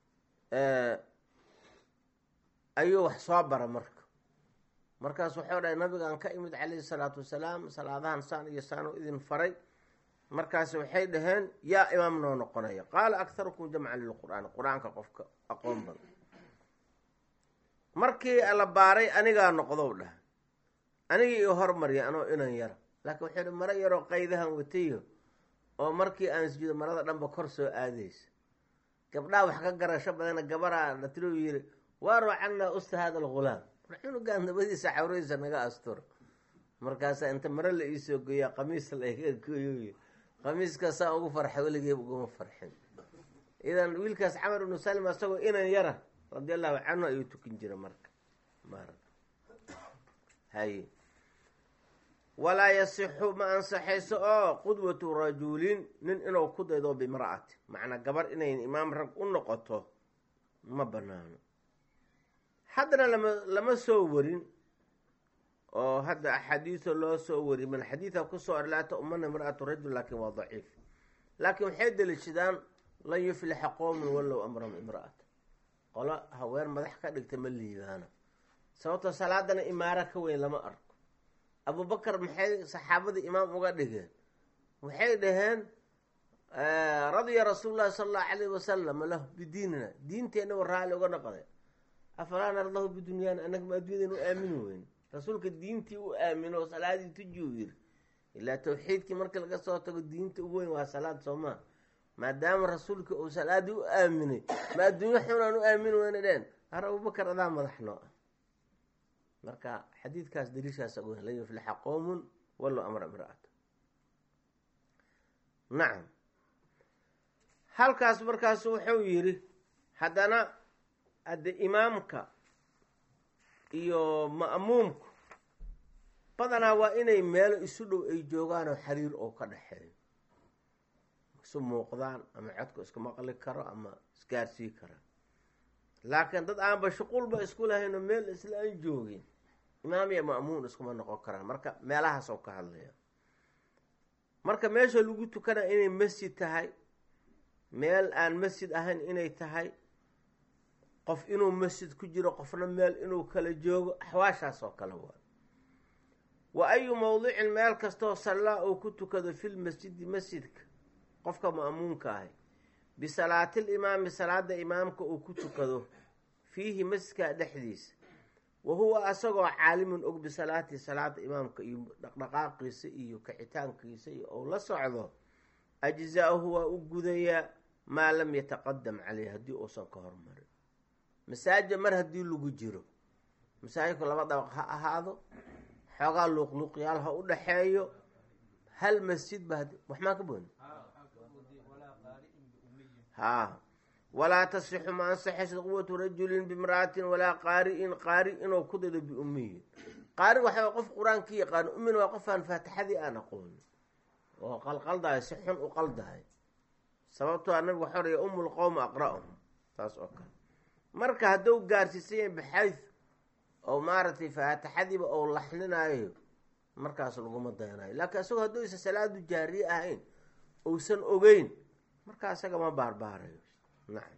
ayuu wax soo bara marka markaas waxau dhahay nabigaan ka imid calayhi salaatu wasalaam salaadahan saan iyo saanoo idin faray markaas waxay dhaheen yaa imaam noo noqonaya qaala akharukum jamcan lilqur'aani qur-aanka qofka aqoon badan markii la baaray anigaa noqdow dhaha anigii io hormarya anoo inan yara laakiin waxay hi maro yaroo qaydahan watayo oo markii aan sujuudo marada dhanba kor soo aadaysa gabdhaha wax ka garasho badana gabaraa latilo yiri waaroo cannaa usta hada algulaam cunugaan dabadiisa cawradiisa naga asturo markaasaa inta maro la iisoo geeyaa qamiis laiga gooyo qamiiskaasaa ugu farxay weligeeb uguma farxin idan wiilkaas camar ibnu salim isagoo inan yara radi allahu canhu ayuu tukin jira marka mar hay walaa yasixu ma ansaxayso oo qudwatu rajulin nin inuu ku daydo bimra'ati macnaa gabar inay imaam rag u noqoto ma banaano haddana lama lama soo warin oo hadda axaadiisa loo soo wari man xadiida kusoo or laa taumana imra'atu rajul laakin waa daciif laakiin waxay deliishadaan lan yuflixa qowmun wallow amrahum imra'ata qolo haween madax ka dhigta ma liibaana sababtoo salaadana imaaro ka weyn lama arko abubakar maxay saxaabadii imaam uga dhigeen waxay dhaheen radiya rasuulu llahi sala allahu calayh wasalam lahu bidiinina diinteenna wa raalli uga noqday afalaa nardahu bidunyaana annaga ma adduunyadeen u aamini weyn rasuulka diintii u aamino salaadii tuji u yiri ilaa tawxiidkii markii laga soo tago diinta ugu weyn waa salaad soomaa maadaama rasuulkii uu salaadii u aaminay ma adduunyo xunaan u aamin weyna dheen har abubakar adaa madax noo ah marka xadiidkaas daliishaas ogo lan yuflixa qowmun wallow amra imra'ata nacam halkaas markaasu wuxuu yidhi haddana hadde imaamka iyo ma'muumku badanaa waa inay meelo isu dhow ay joogaanoo xiriir oo ka dhexeeyo isu muuqdaan ama codka isku maqli karo ama isgaarsii karaan laakiin dad aanba shuquulba isku lahayn oo meel isla aan joogin imaam iyo ma'muun iskuma noqon karaan marka meelahaas oo ka hadlaya marka meesha lagu tukana inay masjid tahay meel aan masjid ahayn inay tahay qof inuu masjid ku jiro qofna meel inuu kala joogo axwaashaas oo kale waa wa ayu mowdicin meel kastoo sallaa uu ku tukado fil masjidi masjidka qofka ma'muunka ahay bisalaatil imaami salaada imaamka uu ku tukado fiihi masjidka dhexdiisa wa huwa asagoo caalimun og bisalaati salaada imaamka iyo dhaqdhaqaaqiisa iyo kacitaankiisa iyo ou la socdo ajzaahu waa u gudayaa maa lam yataqadam caleyh haddii uusan ka hormarin masaajid mar haddii lagu jiro masaajidku laba dabaq ha ahaado xoogaa luuqluuqyaal ha u dhaxeeyo hal masjid ba wax maa ka booni haa walaa tasixu ma ansaxaysa quwatu rajulin bimra'atin walaa qaari'in qaari inuu ku dado biummiyin qaari waxa qof qur-aankii yaqaano ummina waa qofaan faatixadii aan aqoonin oo qalqaldahay si xun u qaldahay sababtoo a nabigu waxau raya umu lqowma aqra'uhum taas oo kale marka hadduu gaarsiisan yahay baxayd oo maaragtay faatixadiiba ou laxninaayo markaas laguma dayanayo laakiin isagoo hadduu isa salaadu jaariye ahayn uusan ogeyn markaa isaga ma baarbaarayo nacam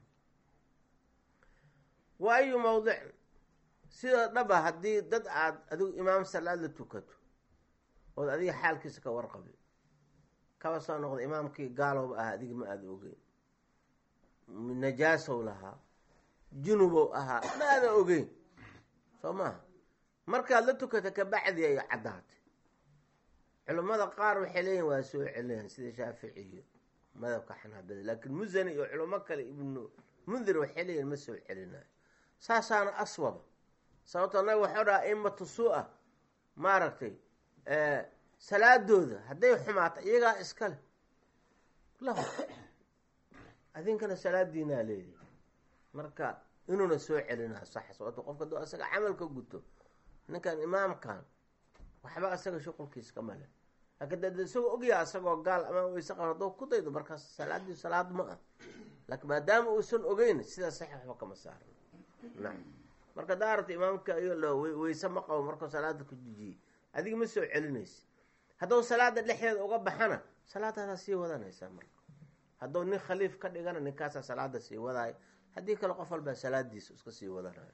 wa ayu mawdicin sidoo dhaba haddii dad aad adigu imaam salaad la tukato ood adiga xaalkiisa ka warqabin kaba soo noqda imaamkii gaalowba ah adiga ma aada ogeyn najaasow lahaa junubow ahaa ma aada ogeyn soo maaha markaad la tukata kabacdi ay caddaatay culimmada qaar waxay leeyihin waa soo celinayan sida shaafici iyo madabka xanaabada laakiin musani iyo culimo kale ibnu mundir waxay leeyihin ma soo celinayo saasaana aswaba sababtoo nabi waxau dhaha imatu suu-a maaragtay salaadooda hadday xumaato iyagaa iskale lahu adinkana salaadiinaa leedahay marka inuuna soo celinaa sax sababto qofka duu asaga camal ka guto ninkan imaamkan waxba asaga shuqulkiis kama le laakiin dad isagoo ogyaa asagoo gaal ama weyse qaba hadduu ku daydo markaas salaadii salaad ma ah laakiin maadaama uusan ogeyn sidaa sax waxba kama saarno nacam marka daarata imaamka iyo lo weyse ma qabo markuu salaada ku jijiyey adiga ma soo celinaysa hadduu salaada dhexdeeda uga baxana salaadaadaa sii wadanaysaa marka hadduu nin khaliif ka dhigana ninkaasaa salaada sii wadaayo haddii kale qof walbaa salaadiisa iska sii wadanayo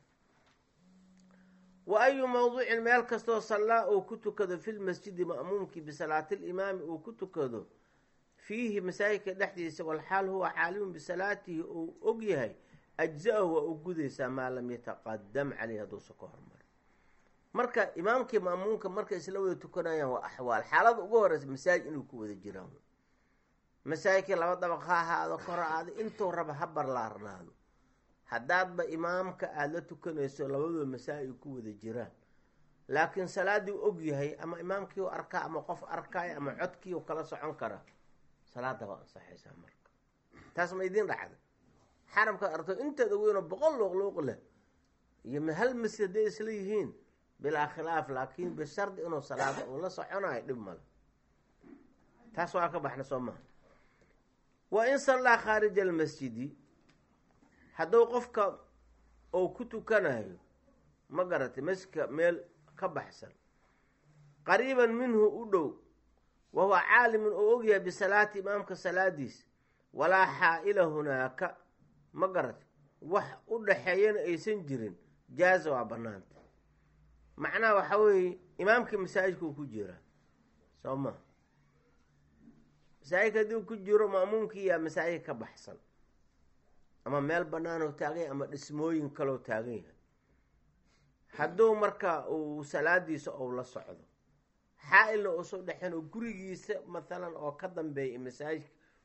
wa ayu mawduucin meel kastoo sallaa uu ku tukado filmasjidi ma'muumkii bisalaatilimaami uu ku tukado fiihi masaajidka dhexdiisa walxaal huwa caalimun bisalaatihi uu og yahay ajza-ahu waa u gudaysaa maa lam yataqadam caleyh hadduusa ka hormar marka imaamkii ma'muumka markay isla wada tukanayaan waa axwaal xaalada ugu horeysa masaajid inuu ku wada jiraan masaajidkii laba dabaq ha ahaado kor aada intuu raba ha barlaarnaado haddaadba imaamka aada la tukanayso labadooda masaajid ku wada jiraan laakiin salaadii u og yahay ama imaamkii u arkaa ama qof arkaayo ama codkii u kala socon kara salaada waa ansaxaysaa marka taas ma idiin dhacda xaramkaad arto inteeda weynoo boqol luuqluuq leh iyo hal masjid hadday isla yihiin bilaa khilaaf laakiin bishardi inuu salaada uu la soconayo dhib male taas waa ka baxna soo maha wa in sallaa khaarija almasjidi hadduu qofka uu ku tukanayo ma garatay masjidka meel ka baxsan qariiban minhu u dhow wa huwa caalimun oo ogyahay bisalaati imaamka salaadiisa walaa xaa'ila hunaaka ma garatay wax u dhaxeeyana aysan jirin jaaza waa bannaanta macnaha waxaa weeye imaamkii masaajidkuu ku jiraa soo ma masaajidka haddii ku jiro ma'muumkii yaa masaajid ka baxsan ama meel banaanoo taagan yahay ama dhismooyin kaloo taagan yahay hadduu marka uu salaadiisa ou la socdo xaa-ilna uusan dhexin oo gurigiisa mathalan oo ka dambeeya masaajidka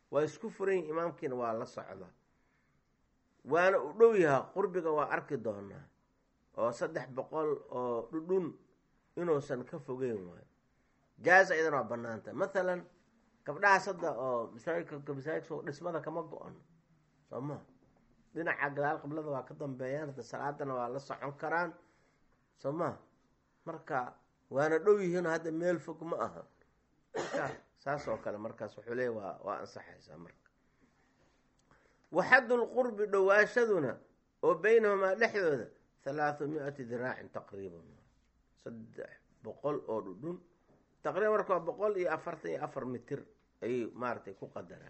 waa isku furan yihin imaamkiina waa la socdaa waana u dhow yahaa qurbiga waa arki doonaa oo saddex boqol oo dhudhun inuusan ka fogeyn waayo jaaza iyadan waa banaanta mathalan gabdhahaas hadda oo masaajidka masaajidka dhismada kama go-on soo ma dhinaca gadaal qiblada waa ka dambeeyaan hadda salaadana waa la socon karaan soo ma marka waana dhow yihiin hadda meel fog ma aha marka saas oo kale markaas wuxuu leeya waa waa ansaxaysaa marka waxaddu lqurbi dhowaashaduna oo beynahumaa dhexdooda halaathu mi-ati diraacin taqriiban saddex boqol oo dhudhun taqriban marka waa boqol iyo afartan iyo afar mitir ayay maaragtay ku qadaraan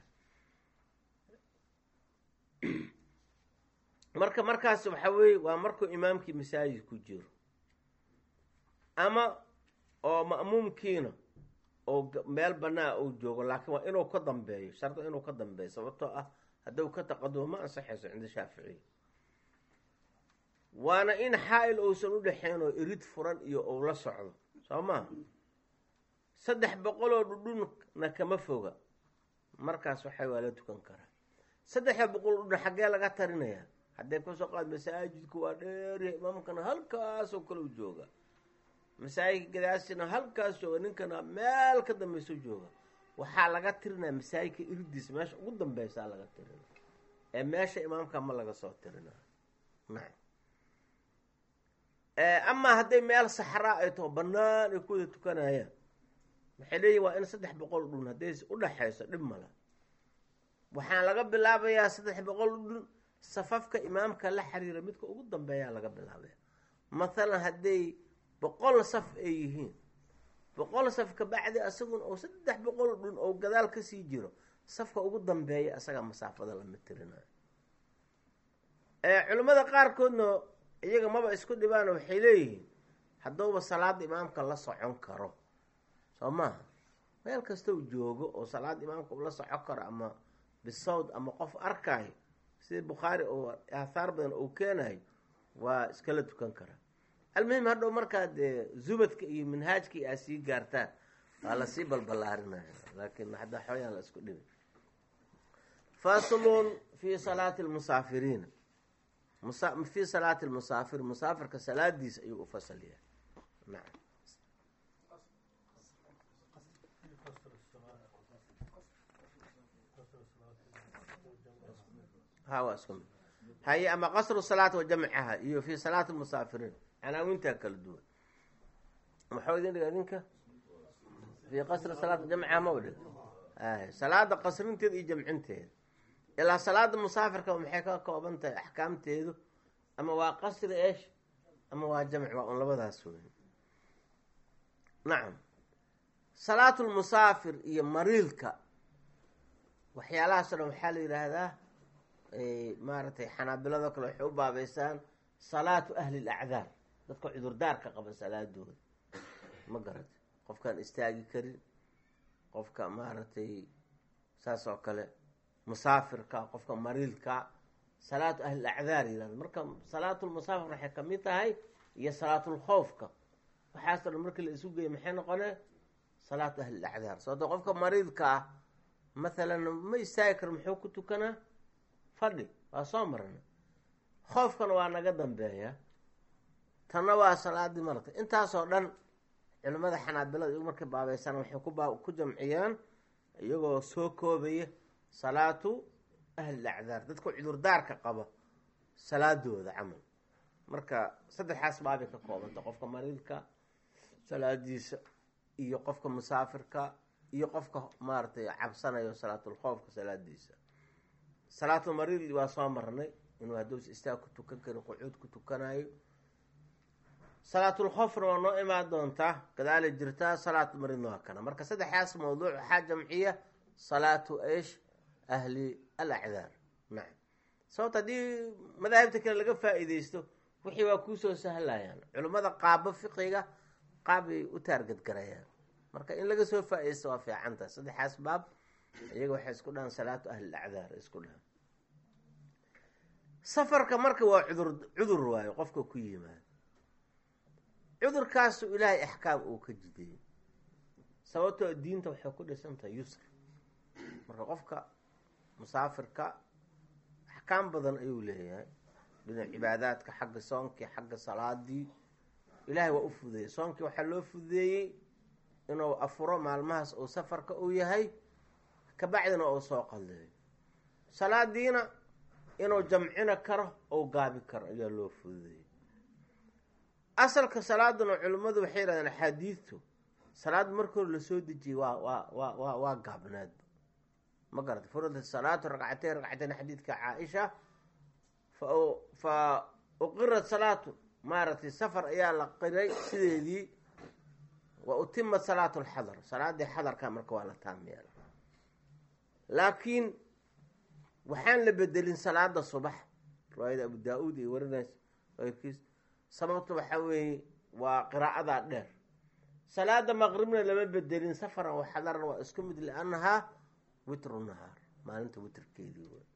marka markaas waxa weeye waa markuu imaamkii masaajid ku jiro ama oo ma'muumkiina oo meel banaa uu joogo laakiin waa inuu ka dambeeyo shardi inuu ka dambeeyo sababtoo ah hadduu ka taqadumo ma ansaxayso cinda shaaficiya waana in xaa-il uusan u dhexayn oo irid furan iyo uu la socdo soo maa saddex boqoloo dhudhunna kama foga markaas waxay waa la tukan karaa saddexda boqol dhudhun xaggee laga tarinayaa haddee kasoo qaad masaajidku waa dheeryahay imaamkana halkaasoo kale u jooga masaajidka gadaasina halkaas jooga ninkana meel ka dambayso jooga waxaa laga tirinaya masaajidka irdiis meesha ugu dambeysaa laga tirina ee meesha imaamka ma laga soo tirinayo nacam amaa hadday meel saxraa ay taho banaan ay ku wada tukanayaan waxay leeyihin waa in saddex boqol dhun hadday udhaxayso dhib mala waxaan laga bilaabayaa saddex boqol dhun safafka imaamka la xiriira midka ugu dambeeyaa laga bilaabaya mathalan hadday boqol saf ay yihiin boqol saf kabacdi asaguna oo saddex boqol dhun oo gadaal kasii jiro safka ugu dambeeya asagaa masaafada lama tirinayo culimmada qaarkoodna iyaga maba isku dhibaan waxay leeyihiin hadduuba salaada imaamka la socon karo soo maaha meel kasta u joogo oo salaada imaamka ula socon karo ama bisawd ama qof arkaayo sida bukhaari oo aathaar badan uu keenayo waa iskala tukan karaa almuhim hadhow markaad zubadka iyo manhaajkii aa sii gaartaan waa lasii balbalaarinaya laakiin hadda xooyaan la isku dhibay faslun fi salaati lmusaafiriina fi salaati lmusaafir musaafirka salaadiisa ayuu u fasal yahay nacam ha waa isku mid haye ama qasru salaat wa jamcaha iyo fi salaati lmusaafiriin canaawintaa kala duwan maxuu idin dhiga idinka fi qasri salaat jamcaha ma dhig salaada qasrinteeda iyo jamcinteeda ilaa salaada musaafirka maxay ka kooban tahay axkaamteedu ama waa qasri esh ama waa jamc waa un labadaas wey nacam salaatu lmusaafir iyo mariidka waxyaalahaasoo dhan waxaa la yidhaahdaa maaragtay xanaabilado kale waxay u baabeysaan salaatu ahli lacdaar dadka cudurdaarka qaba salaadooda ma garata qofkaan istaagi karin qofka maaragtay saas oo kale musaafirka qofka mariidka salaatu ahli acdaar yihahdo marka salaatulmusaafir waxay kamid tahay iyo salaatulkhowfka waxaasoo dhan markii la isu geeya maxay noqone salaatu ahli acdaar sababto qofka mariidka ah mathalan ma istaagi karo muxuu ku tukanaa fadhi waa soo marana khoofkana waa naga dambeeya tanna waa salaadii marata intaasoo dhan culimmada xanaabilada iyagu markay baabeysaan waxay ku ku jamciyaan iyagoo soo koobaya salaatu ahli acdaar dadka cudurdaarka qaba salaadooda camal marka saddexaas baabay ka koobanta qofka mariidka salaadiisa iyo qofka musaafirka iyo qofka maaragtay cabsanayo salaatulkhoofka salaadiisa salaatulmariid waa soo marnay inuu hadduus istaag ku tukan karin qucuud ku tukanayo salaatulkhofna waa noo imaan doontaa gadaala jirtaa salaatulmariidna waa kana marka saddexdaas mawduuc waxaa jamciya salaatu ish ahli alacdaar nacam sababta haddii madaahibta kale laga faa-iideysto wixii waa kuusoo sahlayaan culimmada qaabo fiqiga qaabbay u taargadgarayaan marka in laga soo faa-ideysto waa fiicanta saddexaas baab iyaga waxay isku dhahaan salaatu ahli lacdaar isku dhahaan safarka marka waa cudur cudur waayo qofka ku yimaado cudurkaasu ilaahay axkaam uu ka jideeyey sababtoo diinta waxay ku dhisantahay yusr marka qofka musaafirka axkaam badan ayuu leeyahay dhinac cibaadaadka xagga soonkii xagga salaadii ilaahay waa u fududeeyey soonkii waxaa loo fududeeyey inuu afuro maalmahaas uu safarka uu yahay kabacdina uu soo qalleeyo salaadiina inuu jamcina karo ou gaabi karo ayaa loo fududeeyey asalka salaaduna culimmadu waxay yidhahdeen axaadiidtu salaad marka hore lasoo dejiyey waa waa waa waa waa gaabnaadba ma garata furida salaatu ragcateyn ragcateyn xadiidka caaisha fa fa uqirat salaatu maaragtay safar ayaa la qiray sideedii wa utima salaatu lxadar salaadii xadarka marka waa la taam yeela laakiin waxaan la bedelin salaada subax riwaayada abu daa-uud iyo warinays keyrkiis sababta waxaa weeye waa qiraa'adaa dheer salaada maqribna lama bedelin safaran wa xadaran waa isku mid liannahaa witru nahaar maalinta witrkeedii wey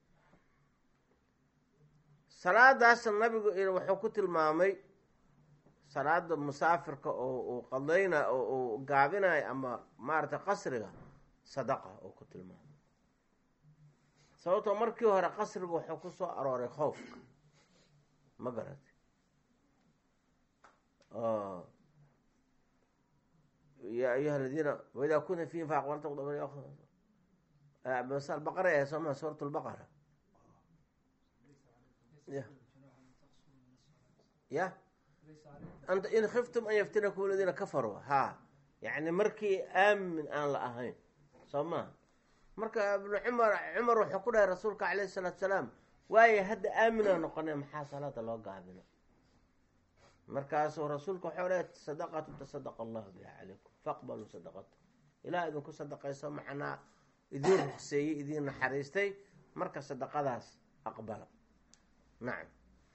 salaadaasna nabigu wuxuu ku tilmaamay salaada musaafirka oo uu qadayna oo uu gaabinayo ama maaragtay qasriga sadaqa oo ku tilmaamay sababtoo markii hore qasriga wuxuu ku soo arooray khoofka ma garatay ya ayuha aladiina waidaa kunta fiihim faaqbalta baqara ahe sooma suurat lbaqara ya ya in khiftum an yaftinakum aladiina kafaruu ha yani markii aamin aan la ahayn soo maha marka ibnu cumar cumar wuxuu ku dhahay rasuulka calayhi salaatu salaam waaye hadda aaminaa noqonay maxaa salaada loo gaabino markaasuu rasuulku waxau dhahay sadaqatu tasadaqa allahu biha calaykum faqbaluu sadaqata ilaah idinku sadaqayso macnaa idiin ruqseeyey idiin naxariistay marka sadaqadaas aqbala nacam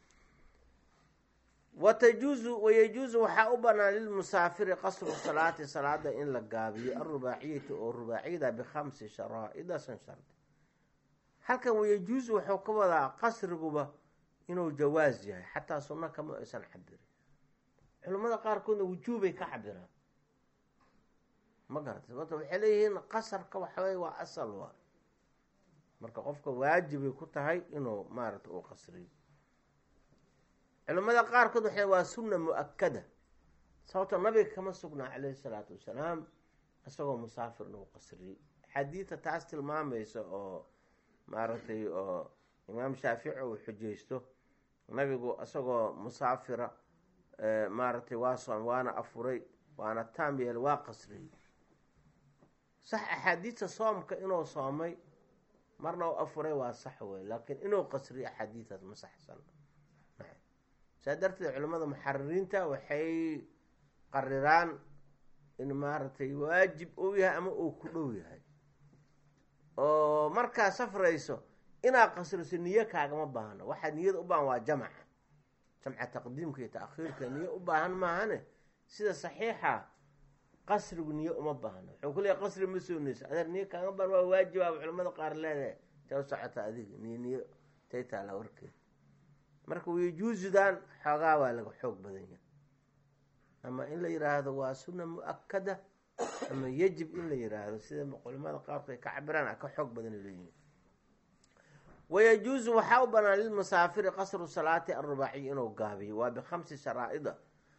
watajuuzu wayajuuzu waxaa u banaan lilmusaafiri qasru salaati salaada in la gaabiyo arubaaciyati oo rubaaciyada bikhamsi sharaa'ida san shardi halkan wayajuuzu wuxuu ka wadaa qasriguba inuu jawaas yahay xataa sunno kama aysan cabirin culimmada qaarkoodna wujuubay ka cabiraan ma garatay sababta waxay leeyihiin qasarka waxawey waa asal waa marka qofka waajibay ku tahay inuu maarata uu qasriyo culimmada qaarkood waxay waa sunna mu-akada sababto nabiga kama sugnaa calayhi salaatu wasalaam isagoo musaafir inuu qasriyey xadiida taas tilmaamaysa oo maaragtay oo imaam shaafici uu xujaysto nabigu isagoo musaafira maaragtay waa soom waana afuray waana taam yeel waa qasriyey sax axaadiidta soomka inuu soomay marna u afuray waa sax wey laakiin inuu qasriyo axaadiidaas ma saxsan saa darteed culimmada muxaririinta waxay qariraan in maaragtay waajib uu yahay ama uu ku dhow yahay oo markaa safrayso inaad qasriso niyo kaagama baahno waxaad niyada u baahan waa jamca jamca taqdiimka iyo taakhiirka niyo u baahan maahane sida saxiixa qasrigu niyo uma baahno wuxuu ku leeyahy qasri ma soonayso adeer niyo kaagama baahan waa waajibaaba culimmada qaar leedahay ta u socota adiga niyo niyo tay taala warkeed marka wayajuusudan xoogaa waa laga xoog badan yahay ama in la yiraahdo waa sunna mu-akada ama yajib in la yiraahdo sida culimada qaarku ay ka cabiraan a ka xoog badan leeyihin wayajuusu waxaa u banaan lilmusaafiri qasru salaati arubaaciy inuu gaabiyo waa bikhamsi sharaa'ida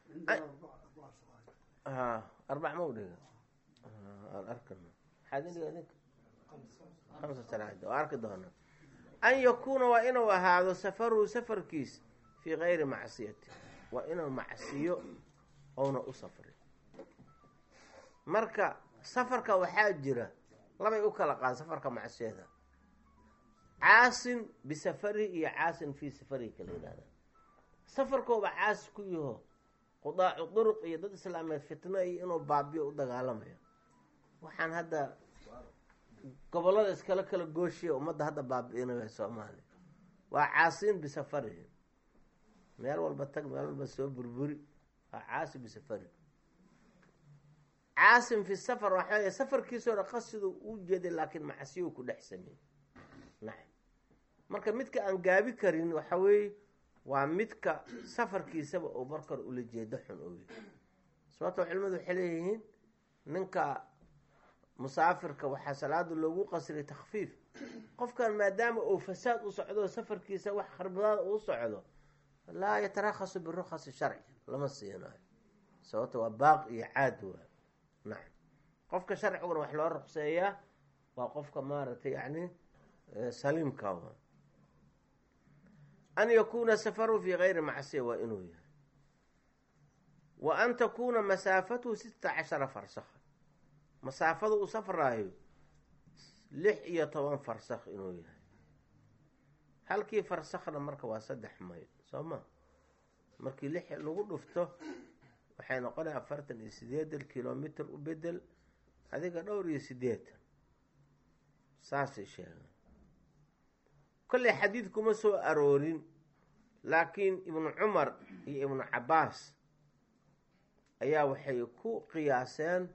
arbac ma udhiga aan arkana maxaad indhiga idinka hamsa sharaa'ida waa arki doonaa an yakuuna waa inuu ahaado safaruhu safarkiis fii gayri macsiyati waa inuu macsiyo ouna u safrin marka safarka waxaa jira labay u kala qaada safarka macsiyada caasin bisafarihi iyo caasin fii safarihi kala yihahda safarkooba caasi ku yaho qudaacu duruq iyo dad islaameed fitno iyo inuu baabiyo u dagaalamayo waxaan hadda gobollada iskala kala gooshiya ummadda hadda baabi-inaya soomaaliya waa caasiin bisafarihi meel walba tag meel walba soo burburi waa caasi bisafari caasim fi safar waxaa wey safarkiisoo dha qasidu u jeeday laakiin macsiyu ku dhex sameeyey nacam marka midka aan gaabi karin waxa weeye waa midka safarkiisaba uu markar ula jeedo xun oo yahy sababto culimadu waxay leeyihiin ninka musaafirka waxaa salaada loogu qasriyay takfiif qofkan maadaama uu fasaad u socdo safarkiisa wax kharbadaada uu socdo laa yatarakhasu birukhasi sharci lama siinayo sababto waa baaq iyo caad waa nacam qofka sharciguna wax loo ruqseeyaa waa qofka maaragtay yani saliimka waa an yakuuna safaru fii gayri macsiya waa inuu yahay wa an takuuna masaafatuhu sita cashara farsakha masaafada uu safraayo lix iyo toban farsakh inuu yahay halkii farsakhna marka waa saddex mayl soo ma markii lix lagu dhufto waxay noqonaya afartan iyo sideedan kilomitr u bedel adiga dhowr iyo sideetan saasay sheegaan kolley xadiid kuma soo aroorin laakiin ibnu cumar iyo ibnu cabaas ayaa waxay ku qiyaaseen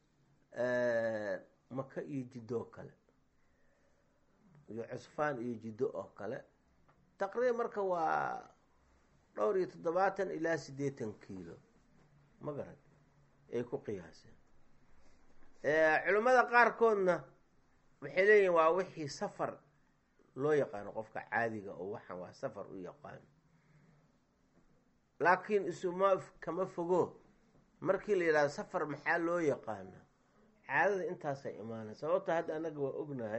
maka iyo jiddo oo kale iyo cusfaan iyo jiddo oo kale taqriiban marka waa dhowr iyo toddobaatan ilaa siddeetan kiilo ma garan ay ku qiyaaseen culimmada qaarkoodna waxay leeyihin waa wixii safar loo yaqaano qofka caadiga oo waxaan waa safar u yaqaano laakiin isuma kama fogo markii la yidhahdo safar maxaa loo yaqaana caadada intaasay imaanay sababto hadda annaga waa ognahay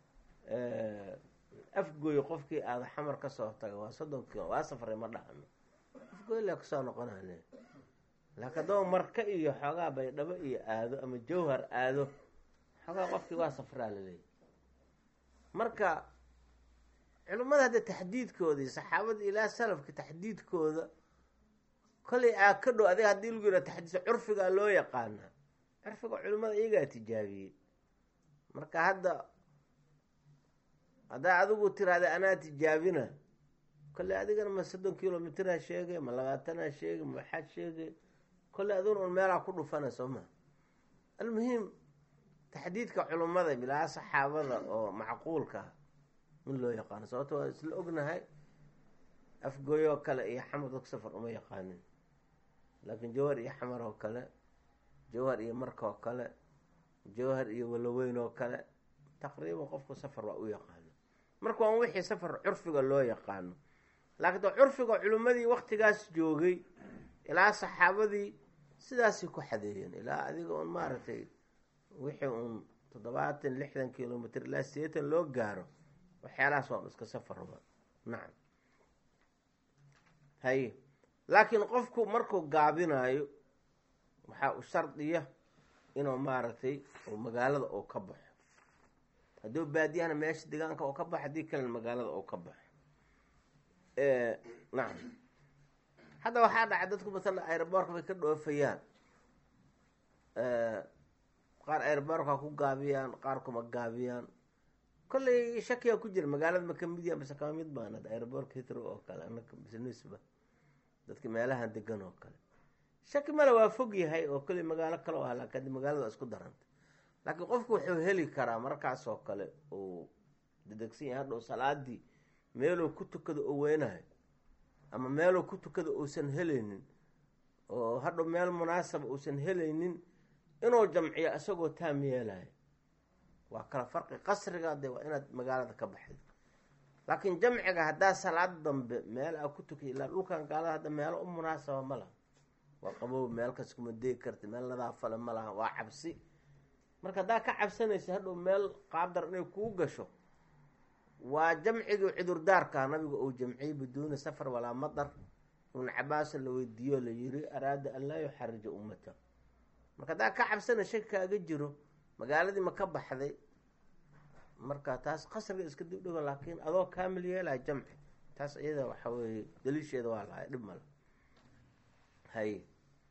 afgooy qofkii aada xamar ka soo taga waa soddon kilo waa safray ma dhahno afgooy la kusoo noqonane laakiin adoo marka iyo xoogaa baydhabo iyo aado ama jawhar aado xoogaa qofkii waa safraa laleeyahy marka culimmada hadda taxdiidkoodii saxaabada ilaa salafka taxdiidkooda kollay aa ka dhow adiga haddii lagu yidhaha taxdiisa curfigaa loo yaqaanaa curfiga culimmada iyagaa tijaabiyey marka hadda haddaa adigu tiraahda anaa tijaabina kolley adigana ma soddon kilomitraa sheegay ma labaatanaa sheegay ma waxaad sheegay kolley adiguna un meelaa ku dhufana soo maa almuhiim taxdiidka culimmada bilaa saxaabada oo macquulka in loo yaqaano sababto waa isla ognahay afgooyoo kale iyo xamar dadku safar uma yaqaanin laakiin jawhar iyo xamar oo kale jawhar iyo marka oo kale jawhar iyo waloweyn oo kale taqriiban qofku safar waa u yaqaano marka waan wixii safar curfiga loo yaqaano laakiin de curfiga culimmadii waktigaas joogay ilaa saxaabadii sidaasay ku xadeeyeen ilaa adiga un maaragtay wixii uun toddobaatan lixdan kilomitr ilaa sideetan loo gaaro waxyaalahaas waa iska safarba nacam haye laakiin qofku markuu gaabinaayo waxaa u shardiya inuu maaragtay magaalada uu ka baxo hadduu baadiyahana meesha deegaanka uu ka baxo haddii kalena magaalada uu ka baxo nacam hadda waxaa dhacay dadku matala aeroboorka bay ka dhoofayaan qaar aeroboorka ku gaabiyaan qaar kuma gaabiyaan kolley shakiyaa ku jira magaalada ma kamid yaha mise kama mid baan hadda aeroboorka hitro oo kale anaka businessba dadka meelahan degan oo kale shaki male waa fog yahay oo kolley magaalo kale ah laakiin haddi magaalada waa isku daranta laakiin qofku wuxuu heli karaa markaas oo kale uu dedegsan yahay hadhow salaadii meeluu ku tukado oo weynahay ama meeluu ku tukado uusan helaynin oo hadhow meel munaasaba uusan helaynin inuu jamciyo isagoo taam yeelayo waa kala farqi qasriga de waa inaad magaalada ka baxday laakiin jamciga haddaa salaad dambe meel aa ku tukay ilaa dhulkan gaalada hadda meelo u munaasaba ma laha waa qabow meel kas kuma deegi karta meel nadaafale ma laha waa cabsi marka haddaa ka cabsanaysa hadhow meel qaabdar inay kuu gasho waa jamcigii cudurdaarka nabiga uu jamciyey biduuni safar walaa madar ibnu cabaasin la weydiiyo la yiri araada an laa yuxarija ummata marka haddaa ka cabsana shaki kaaga jiro magaaladii ma ka baxday marka taas qasriga iska dibdhigo laakiin adoo kaamil yeelaa jamci taas iyada waxa weeye daliisheeda waa lahay dhib male hay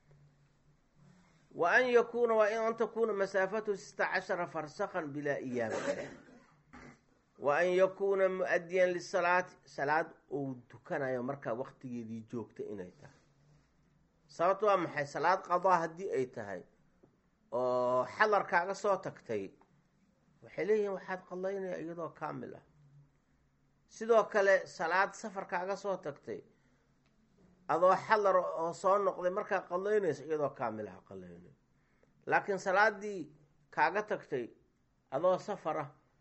wa an yakuuna waa in an takuuna masaafatu sita cashara farsakan bilaa iyaaba wa an yakuuna mu-adiyan lisalaati salaad uu tukanayo markaa waktigeedii joogta inay tahay sababto waa maxay salaad qadaa haddii ay tahay oo xadar kaaga soo tagtay waxay leeyihiin waxaad qadaynaya iyadoo kaamil ah sidoo kale salaad safar kaaga soo tagtay adoo xadar oo soo noqday markaa qadaynaysa iyadoo kaamil ah qadaynay laakiin salaadii kaaga tagtay adoo safar ah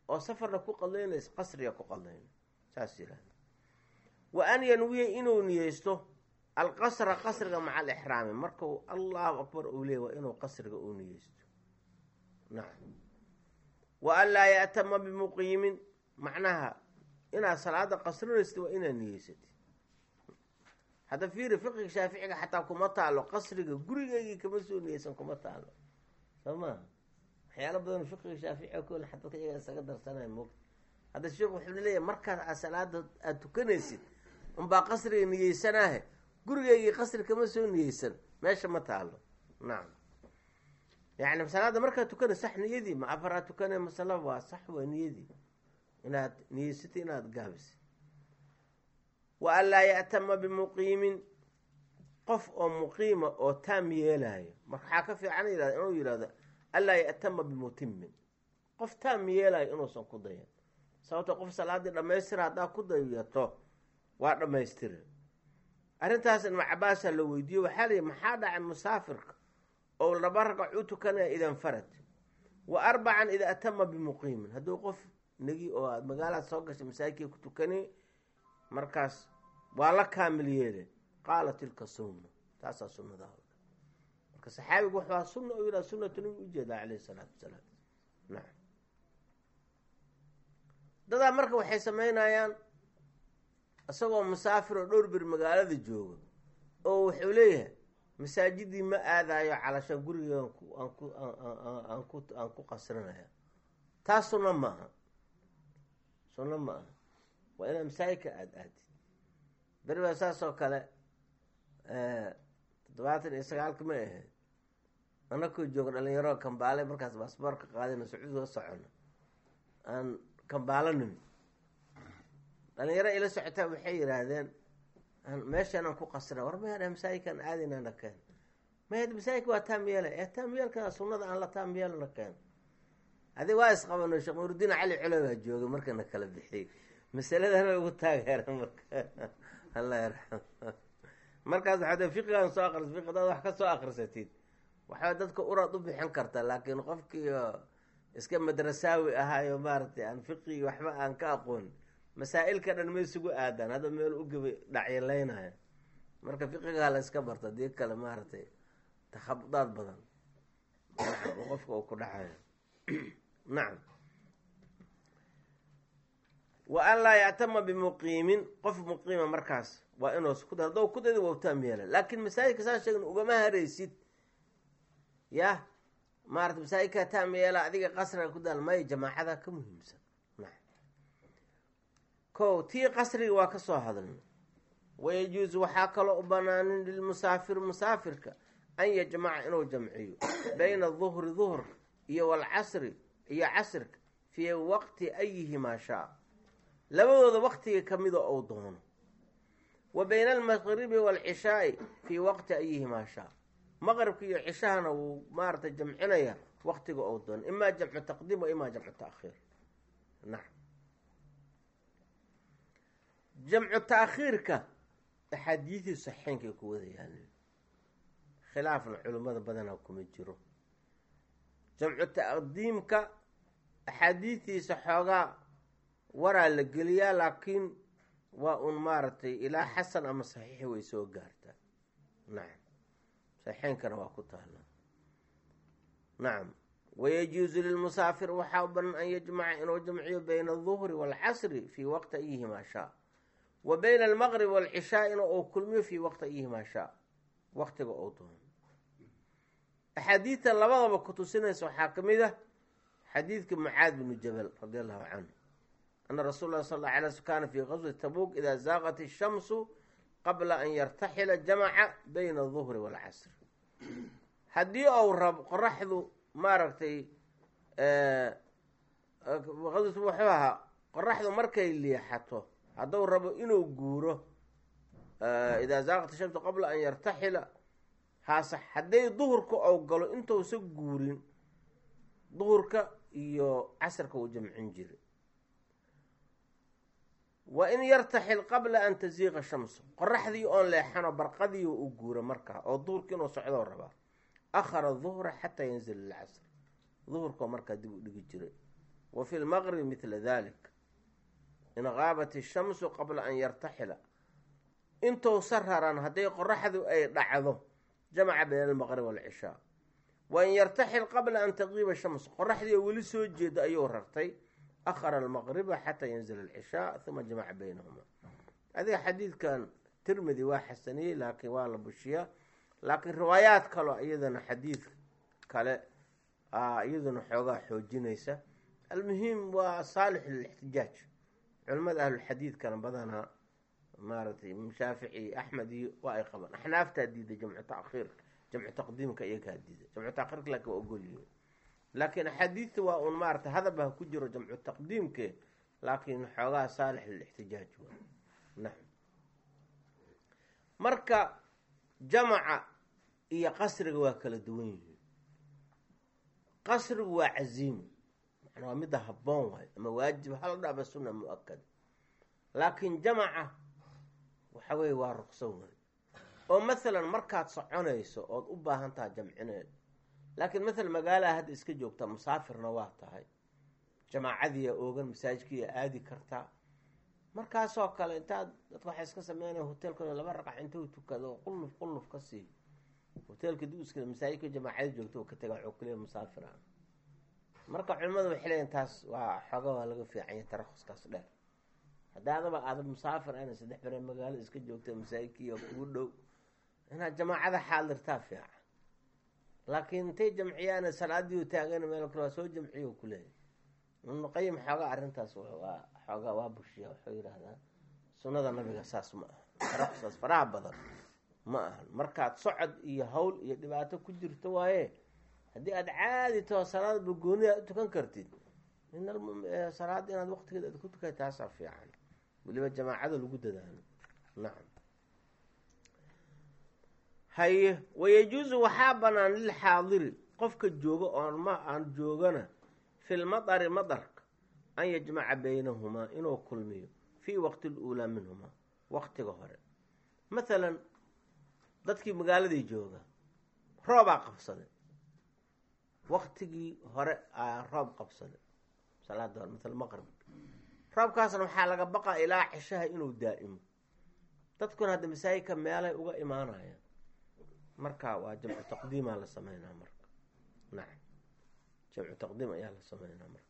oo safarna ku qadaynaysa qasriga ku qadayna saas yihahda wa an yanwiya inuu niyeysto alqasra qasriga maca alixraami markau allahu akbar uu leey waa inuu qasriga uu niyeysto nacam wa an laa ya'tama bimuqiimin macnaha inaad salaada qasrinaysid waa inaad niyeysatid hadda fiiri fiqiga shaaficiga xataa kuma taalo qasriga gurigeygii kama soo niyeysan kuma taalo soo maha waxyaalo badan fiqiga shaaficiga kol dadka iyaga isaga darsanaya moogta hadda sheekh wuxuu leeyahay markaad aad salaada aada tukanaysid unbaa qasriga niyeysanaahe gurigeygii qasri kama soo niyeysan meesha ma taalo nacam yacni salaada markaad tukanay sax niyadii ma afaraad tukanay masala waa sax waa niyadii inaad niyeysatay inaad gaabisay wa an laa ya'tama bimuqiimin qof oo muqiima oo taam yeelayo marka waxaa ka fiican yihahda inuu yihahdo anlaa ya'tama bimutimin qof taam yeelayo inuusan ku dayan sababto qof salaadii dhamaystira haddaa ku dayato waa dhammaystira arrintaas ibnu cabaasaa la weydiiye waxaa layihi maxaa dhacay musaafirka oo laba ragac u tukanaya idan farad wa arbacan ida atama bimuqiimin hadduu qof negi oo aad magaalaad soo gashay masaajidkii ku tukani markaas waa la kaamil yeele qaala tilka sunna taasaa sunnada marka saxaabigu waxaa sunna u yidhaha sunnatu nabi ujeedaa caleyhi salaatu wasalaam nacam dadaa marka waxay samaynayaan isagoo musaafir oo dhowr bir magaalada jooga oo wuxuu leeyahay masaajidii ma aadayo calashaan guriga aan ku aan ku aan ku qasrinaya taas sunno ma aha sunno ma aha waa inaad masaajidka aada aadid beri baa saas oo kale toddobaatan iyo sagaalka ma ahayd anakoo jooga dhalinyaro kambaale markaas baasboorka qaadayna sacuudiga socono aan kambaalo nimi dhalinyaro ila socotaa waxay yidhaahdeen meeshaan aan ku qasrina war maya masaajidkaan aadaynana keen maya masaajidka waa taam yeela ee taam yeelka sunnada aan la taam yeelana keen adi waa isqabano sheekh nurudiin cali cule baa joogay markana kala bixiyey masaladana ugu taageera marka allah yarxam markaas waxaa fiqigan soo akris fiqi dad wax ka soo akrisatid waxaa dadka uraad u bixin karta laakiin qofkii iska madrasaawi ahaayo maaragtay aan fiqigi waxba aan ka aqoon masaa-ilka dhan ma isugu aadaan hadda meel u gaba dhacyalaynaya marka fiqigaa la iska barta dii kale maaragtay takhabudaad badan qofka uu ku dhacayo nacam wa an laa yactama bimuqiimin qof muqiima markaas waa inuus ku da haddou ku dayda waa utaam yeela laakiin masaajidka saa sheegn ugama haraysid yah maarata masaajidkaa taam yeela adiga qasriga ku daal maya jamaacada ka muhiimsan ko tii qasriga waa ka soo hadalna wayajuusu waxaa kaloo u banaanin lilmusaafir musaafirka an yajmaca inuu jamciyo bayna duhri duhrka iyo walcasri iyo casrka fii waqti ayihimaa shaa labadooda waqtiga kamida ou doono wa bayna almaqribi waalcishaai fii waqti ayihimaa shaa maqribka iyo cishahana wuu maarata jamcinaya waqtiga ou doono imaa jamcu taqdiim wa imaa jamcu taakhiir nacam jamcu taakhiirka axaadiidii saxeenkay ku wada yaalin khilaafna culimmada badanaa kuma jiro jamcu taqdiimka axaadiistiisa xoogaa waraa la geliyaa laakiin waa un maaragtay ilaa xasan ama saxiixi way soo gaartaa nacam saxeenkana waa ku taala nacam wayajuusu lilmusaafir waxaa u banan an yajmaca inuu jamciyo bayna aduhri waalcasri fii waqti ayihimaa shaa wa bayna almaqrib waalcishaa'ina uu kulmiyo fii waqti ayihimaa shaa waqtiga uu doono axaadiidta labadaba ku tusinaysa waxaa ka mid ah xadiidka mucaad binu jabal radi allahu canhu ana rasuul lah sal alla alay sl kaana fii qaswati tabuuk idaa zaaqat ishamsu qabla an yartaxila jamaca bayna aduhri waalcasri haddii ou rabo qoraxdu maaragtay qaswat wuxuu ahaa qoraxdu markay liixato hadduu rabo inuu guuro idaa zaaqat ishamsu qabla an yartaxila haase hadday duhurka ou galo intuusa guurin duhurka iyo casrka uu jamcin jiray wa in yartaxil qabla an taziiqa shamsu qoraxdii oon leexano barqadii u guura markaa oo duhurka inuu socdoo rabaa akhara duhra xataa yanzil ilcasr duhurkao markaa dib u dhigi jiray wa fi lmaqribi midla dalik in qaabat ishamsu qabla an yartaxila intuusa raran hadday qoraxdu ay dhacdo jamaca bayna almaqrib waalcishaa wa in yartaxil qabla an taqiiba shams qoraxdii oo weli soo jeeda ayuu rartay akhara almaqriba xataa yanzila alcishaa uma jamaca baynahuma adiga xadiidkan tirmidi waa xasaniyey laakiin waa la bushiyaa laakiin riwaayaad kaloo iyadana xadiid kale iyaduna xoogaa xoojinaysa almuhim waa saalix lilixtijaaj culamada ahlulxadiidkana badanaa maaragtay shaafici axmed iyo waa ay qabaan axnaaftaa diiday jamcu takhiirka jamcu taqdiimka iyagaa diiday jamcu takhiirka laakiin waa ogolyihin laakiin axaadiidta waa un maarata hadaba ha ku jiro jamcu taqdiimke laakiin xoogaa saalix lilixtijaaj waa naam marka jamaca iyo qasriga waa kala duwan yihiin qasrigu waa caziimo macnaa waa midda habboon waayo ama waajib hal dhaba sunna mu-akad laakiin jamaca waxa weeye waa ruqso waayo oo masalan markaad soconayso ood u baahan taha jamcineed laakiin masalan magaalaha hadda iska joogtaa musaafirna waa tahay jamaacadiiya oogan masaajidkiiya aadi kartaa markaasoo kale intaad dadka waxay iska sameynaya hoteelkooda laba raqac intuu tukado oo qulluf qulluf ka siiyo hoteelka duuska masaajidka jamaacada joogto oo ka taga waxuu kaliya musaafir ah marka culimadu waxay leeyiin taas waa xooga waa laga fiicanya tarahuskaas dheer haddaadaba aada musaafir ana saddex bere magaalo iska joogta masaajidkiiyo kugu dhow inaad jamaacada xaadirtaa fiican laakiin intay jamciyaana salaadii taagan meel kale waa soo jamciyo kuleeyahy ibnuqayim xoogaa arrintaas waa xoogaa waa bushiya wuxuu yidhaahdaa sunnada nabiga saas ma aha tarahuskaas faraha badan ma ahan markaad socod iyo hawl iyo dhibaato ku jirto waaye haddii aada caadi taho salaad bagooni aad u tukan kartid in salaada inaad waqtigeeda aad ku tukay taasaa fiican weliba jamaacada lagu dadaalo nacam haye wayajuusu waxaa banaan lilxaadiri qofka jooga oon ma aan joogana fi lmadari madarka an yajmaca baynahumaa inuu kulmiyo fii waqti luulaa minhumaa waqtiga hore mathalan dadkii magaaladii jooga roobaa qabsaday waktigii hore aa roob qabsaday salaada hore maala maqrib roobkaasna waxaa laga baqaa ilaa cishaha inuu daa'imo dadkuna hadda masaajidka meelay uga imaanayaan marka waa jamcu taqdiimaa la sameynaa marka nacam jamcu taqdiim ayaa la sameynaa marka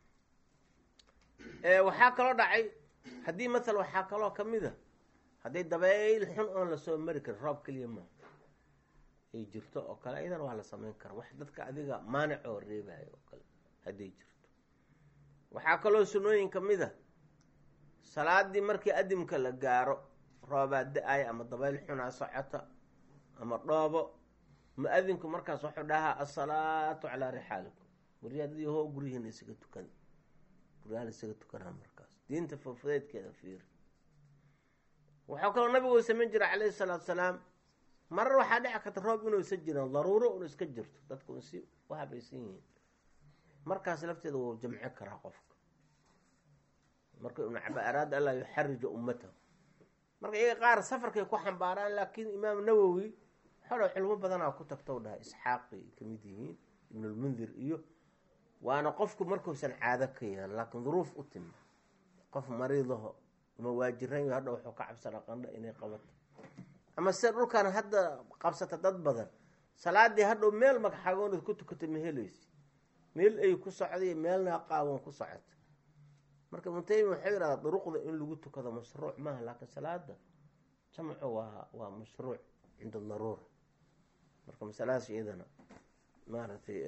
waxaa kaloo dhacay haddii maala waxaa kaloo kamid a hadday dabeyl xun oon lasoo mari karin roob keliya maaha ay jirto oo kale ayadana waa la sameyn karaa wax dadka adiga maanic oo reebayo oo kale hadday jirto waxaa kaloo sunooyin kamid a salaadii markii adimka la gaaro roobaa da-aya ama dabeyl xunaa socota ama dhoobo mu-adinku markaas wuxuu dhahaa asalaatu calaa rixaalikum waryaadadii hoo guryihiina isaga tukan guryaha la isaga tukanaa markaas diinta fufudeedkeeda fiiri waxaa kaloo nabigu u samayn jiray calayhi salaatu salaam marar waxaa dhici karta roob inuusan jirin daruuro un iska jirto dadku un si u habaysan yihiin markaas lafteeda wuu jamci karaa qofka marka ibnu caba araada allaa yuxarija ummatahu marka iyaga qaar safarkay ku xambaaraan laakiin imaam nawowi xoolo culimo badanaa ku tagta u dhahay isxaaqi kamid yihiin ibnulmundir iyo waana qofku markuusan caado ka yahan laakiin duruuf u timi qof mariidaho ama waajiran hadha wuxuu ka cabsana qandha inay qabato ama sida dhulkan hadda qabsata dad badan salaadii hadhow meel magxagoonad ku tukata ma helaysi meel ay ku socday meelna qaawan ku socota marka ibnutaymi waxau yidhahdaa duruqda in lagu tukado mashruuc maaha laakiin salaada jamcu waa waa mashruuc cinda daruura marka masaladaas iyadana maaragtay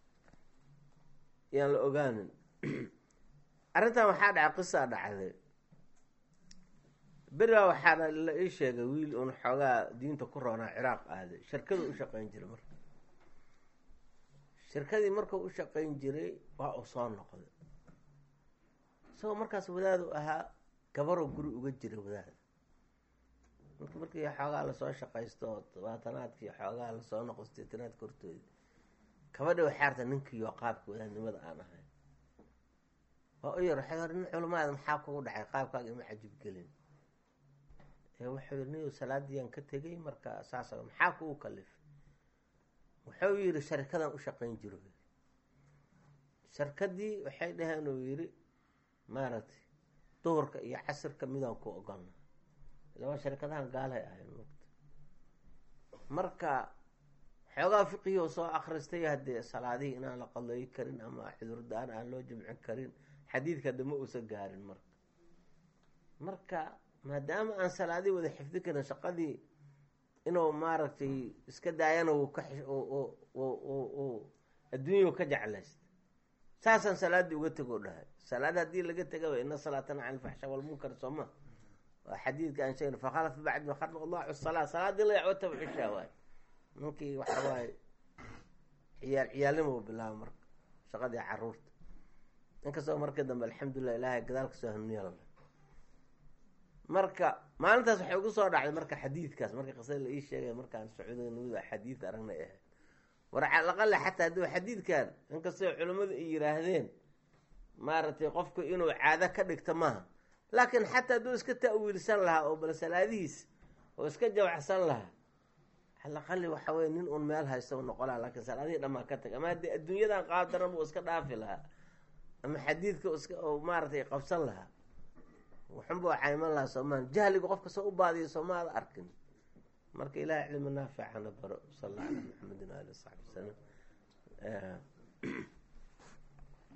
yaan la ogaanin arrintan waxaa dhacay qisaa dhacday berigaa waxaana la ii sheegay wiil uun xoogaa diinta ku roonaa ciraaq aaday shirkadu u shaqayn jiray marka shirkadii markuu u shaqayn jiray waa uu soo noqday isagoo markaas wadaadu ahaa gabaroo guri uga jira wadaada marka markii xoogaa lasoo shaqaysto oo tobaatanaadkii xoogaa lasoo noqo sideetanaadka hortooda kabadha waxaarta ninkiiyo qaabka wadaadnimada aan ahay waa u yar waxay hor nin culamaada maxaa kugu dhacay qaabkaaga ima cajibgelin wuxuu yii niyu salaadiyaan ka tegay marka saas maxaa kugu kalifay wuxuu yihi sharikadan u shaqayn jiro sharkadii waxay dhaheen uu yidhi maaragtay duhurka iyo casirka midaan ku ogolna ilaa sharkadahan gaalahay ahayn mugta marka xoogaa fiqihii soo akristay haddee salaadihii inaan la qadooyi karin ama cudurdaan aan loo jimcin karin xadiidka hadda ma uusan gaarin marka marka maadaama aan salaadihii wada xifdi karin shaqadii inuu maaragtay iska daayana uu ka adduunya ka jeclaysta saasaan salaaddii uga tegoo dhahay salaad haddii laga tegaba ina salaatana can ilfaxsha walmunkar sooma waa xadiidka aan sheegna fakhalaf bacd ma khalq allahu salaa salaadii la yacwo tabxishaa waay ninkii waxa waaye ciyaal ciyaalnimo bilaaba marka shaqadii caruurta inkastoo markii dambe alxamdulilah ilaahay gadaal kasoo hanuuniya marka maalintaas waxay ugu soo dhacday marka xadiidkaas marka qisada la ii sheegay markaan sacuudiga nimida xadiid aragnay ahayd war calaqale xataa haddii xadiidkan inkastoo culimmadu ay yiraahdeen maaragtay qofku inuu caado ka dhigto maaha laakiin xataa hadduu iska ta'wiilsan lahaa oo bal salaadihiis oo iska jawacsan lahaa calaqali waxa weye nin uun meel haysta u noqon laha lakiin salaadihii dhamaa ka tag ama haddii adduunyadan qaadaran buu iska dhaafi lahaa ama xadiidka iska maaratay qabsan lahaa waxunbuu cayman lahaa soomaan jahliga qof kastoo u baadiya soomaada arkin marka ilahay cilmi naaficana baro sal alla ala maxamedin ali saxbi wasalam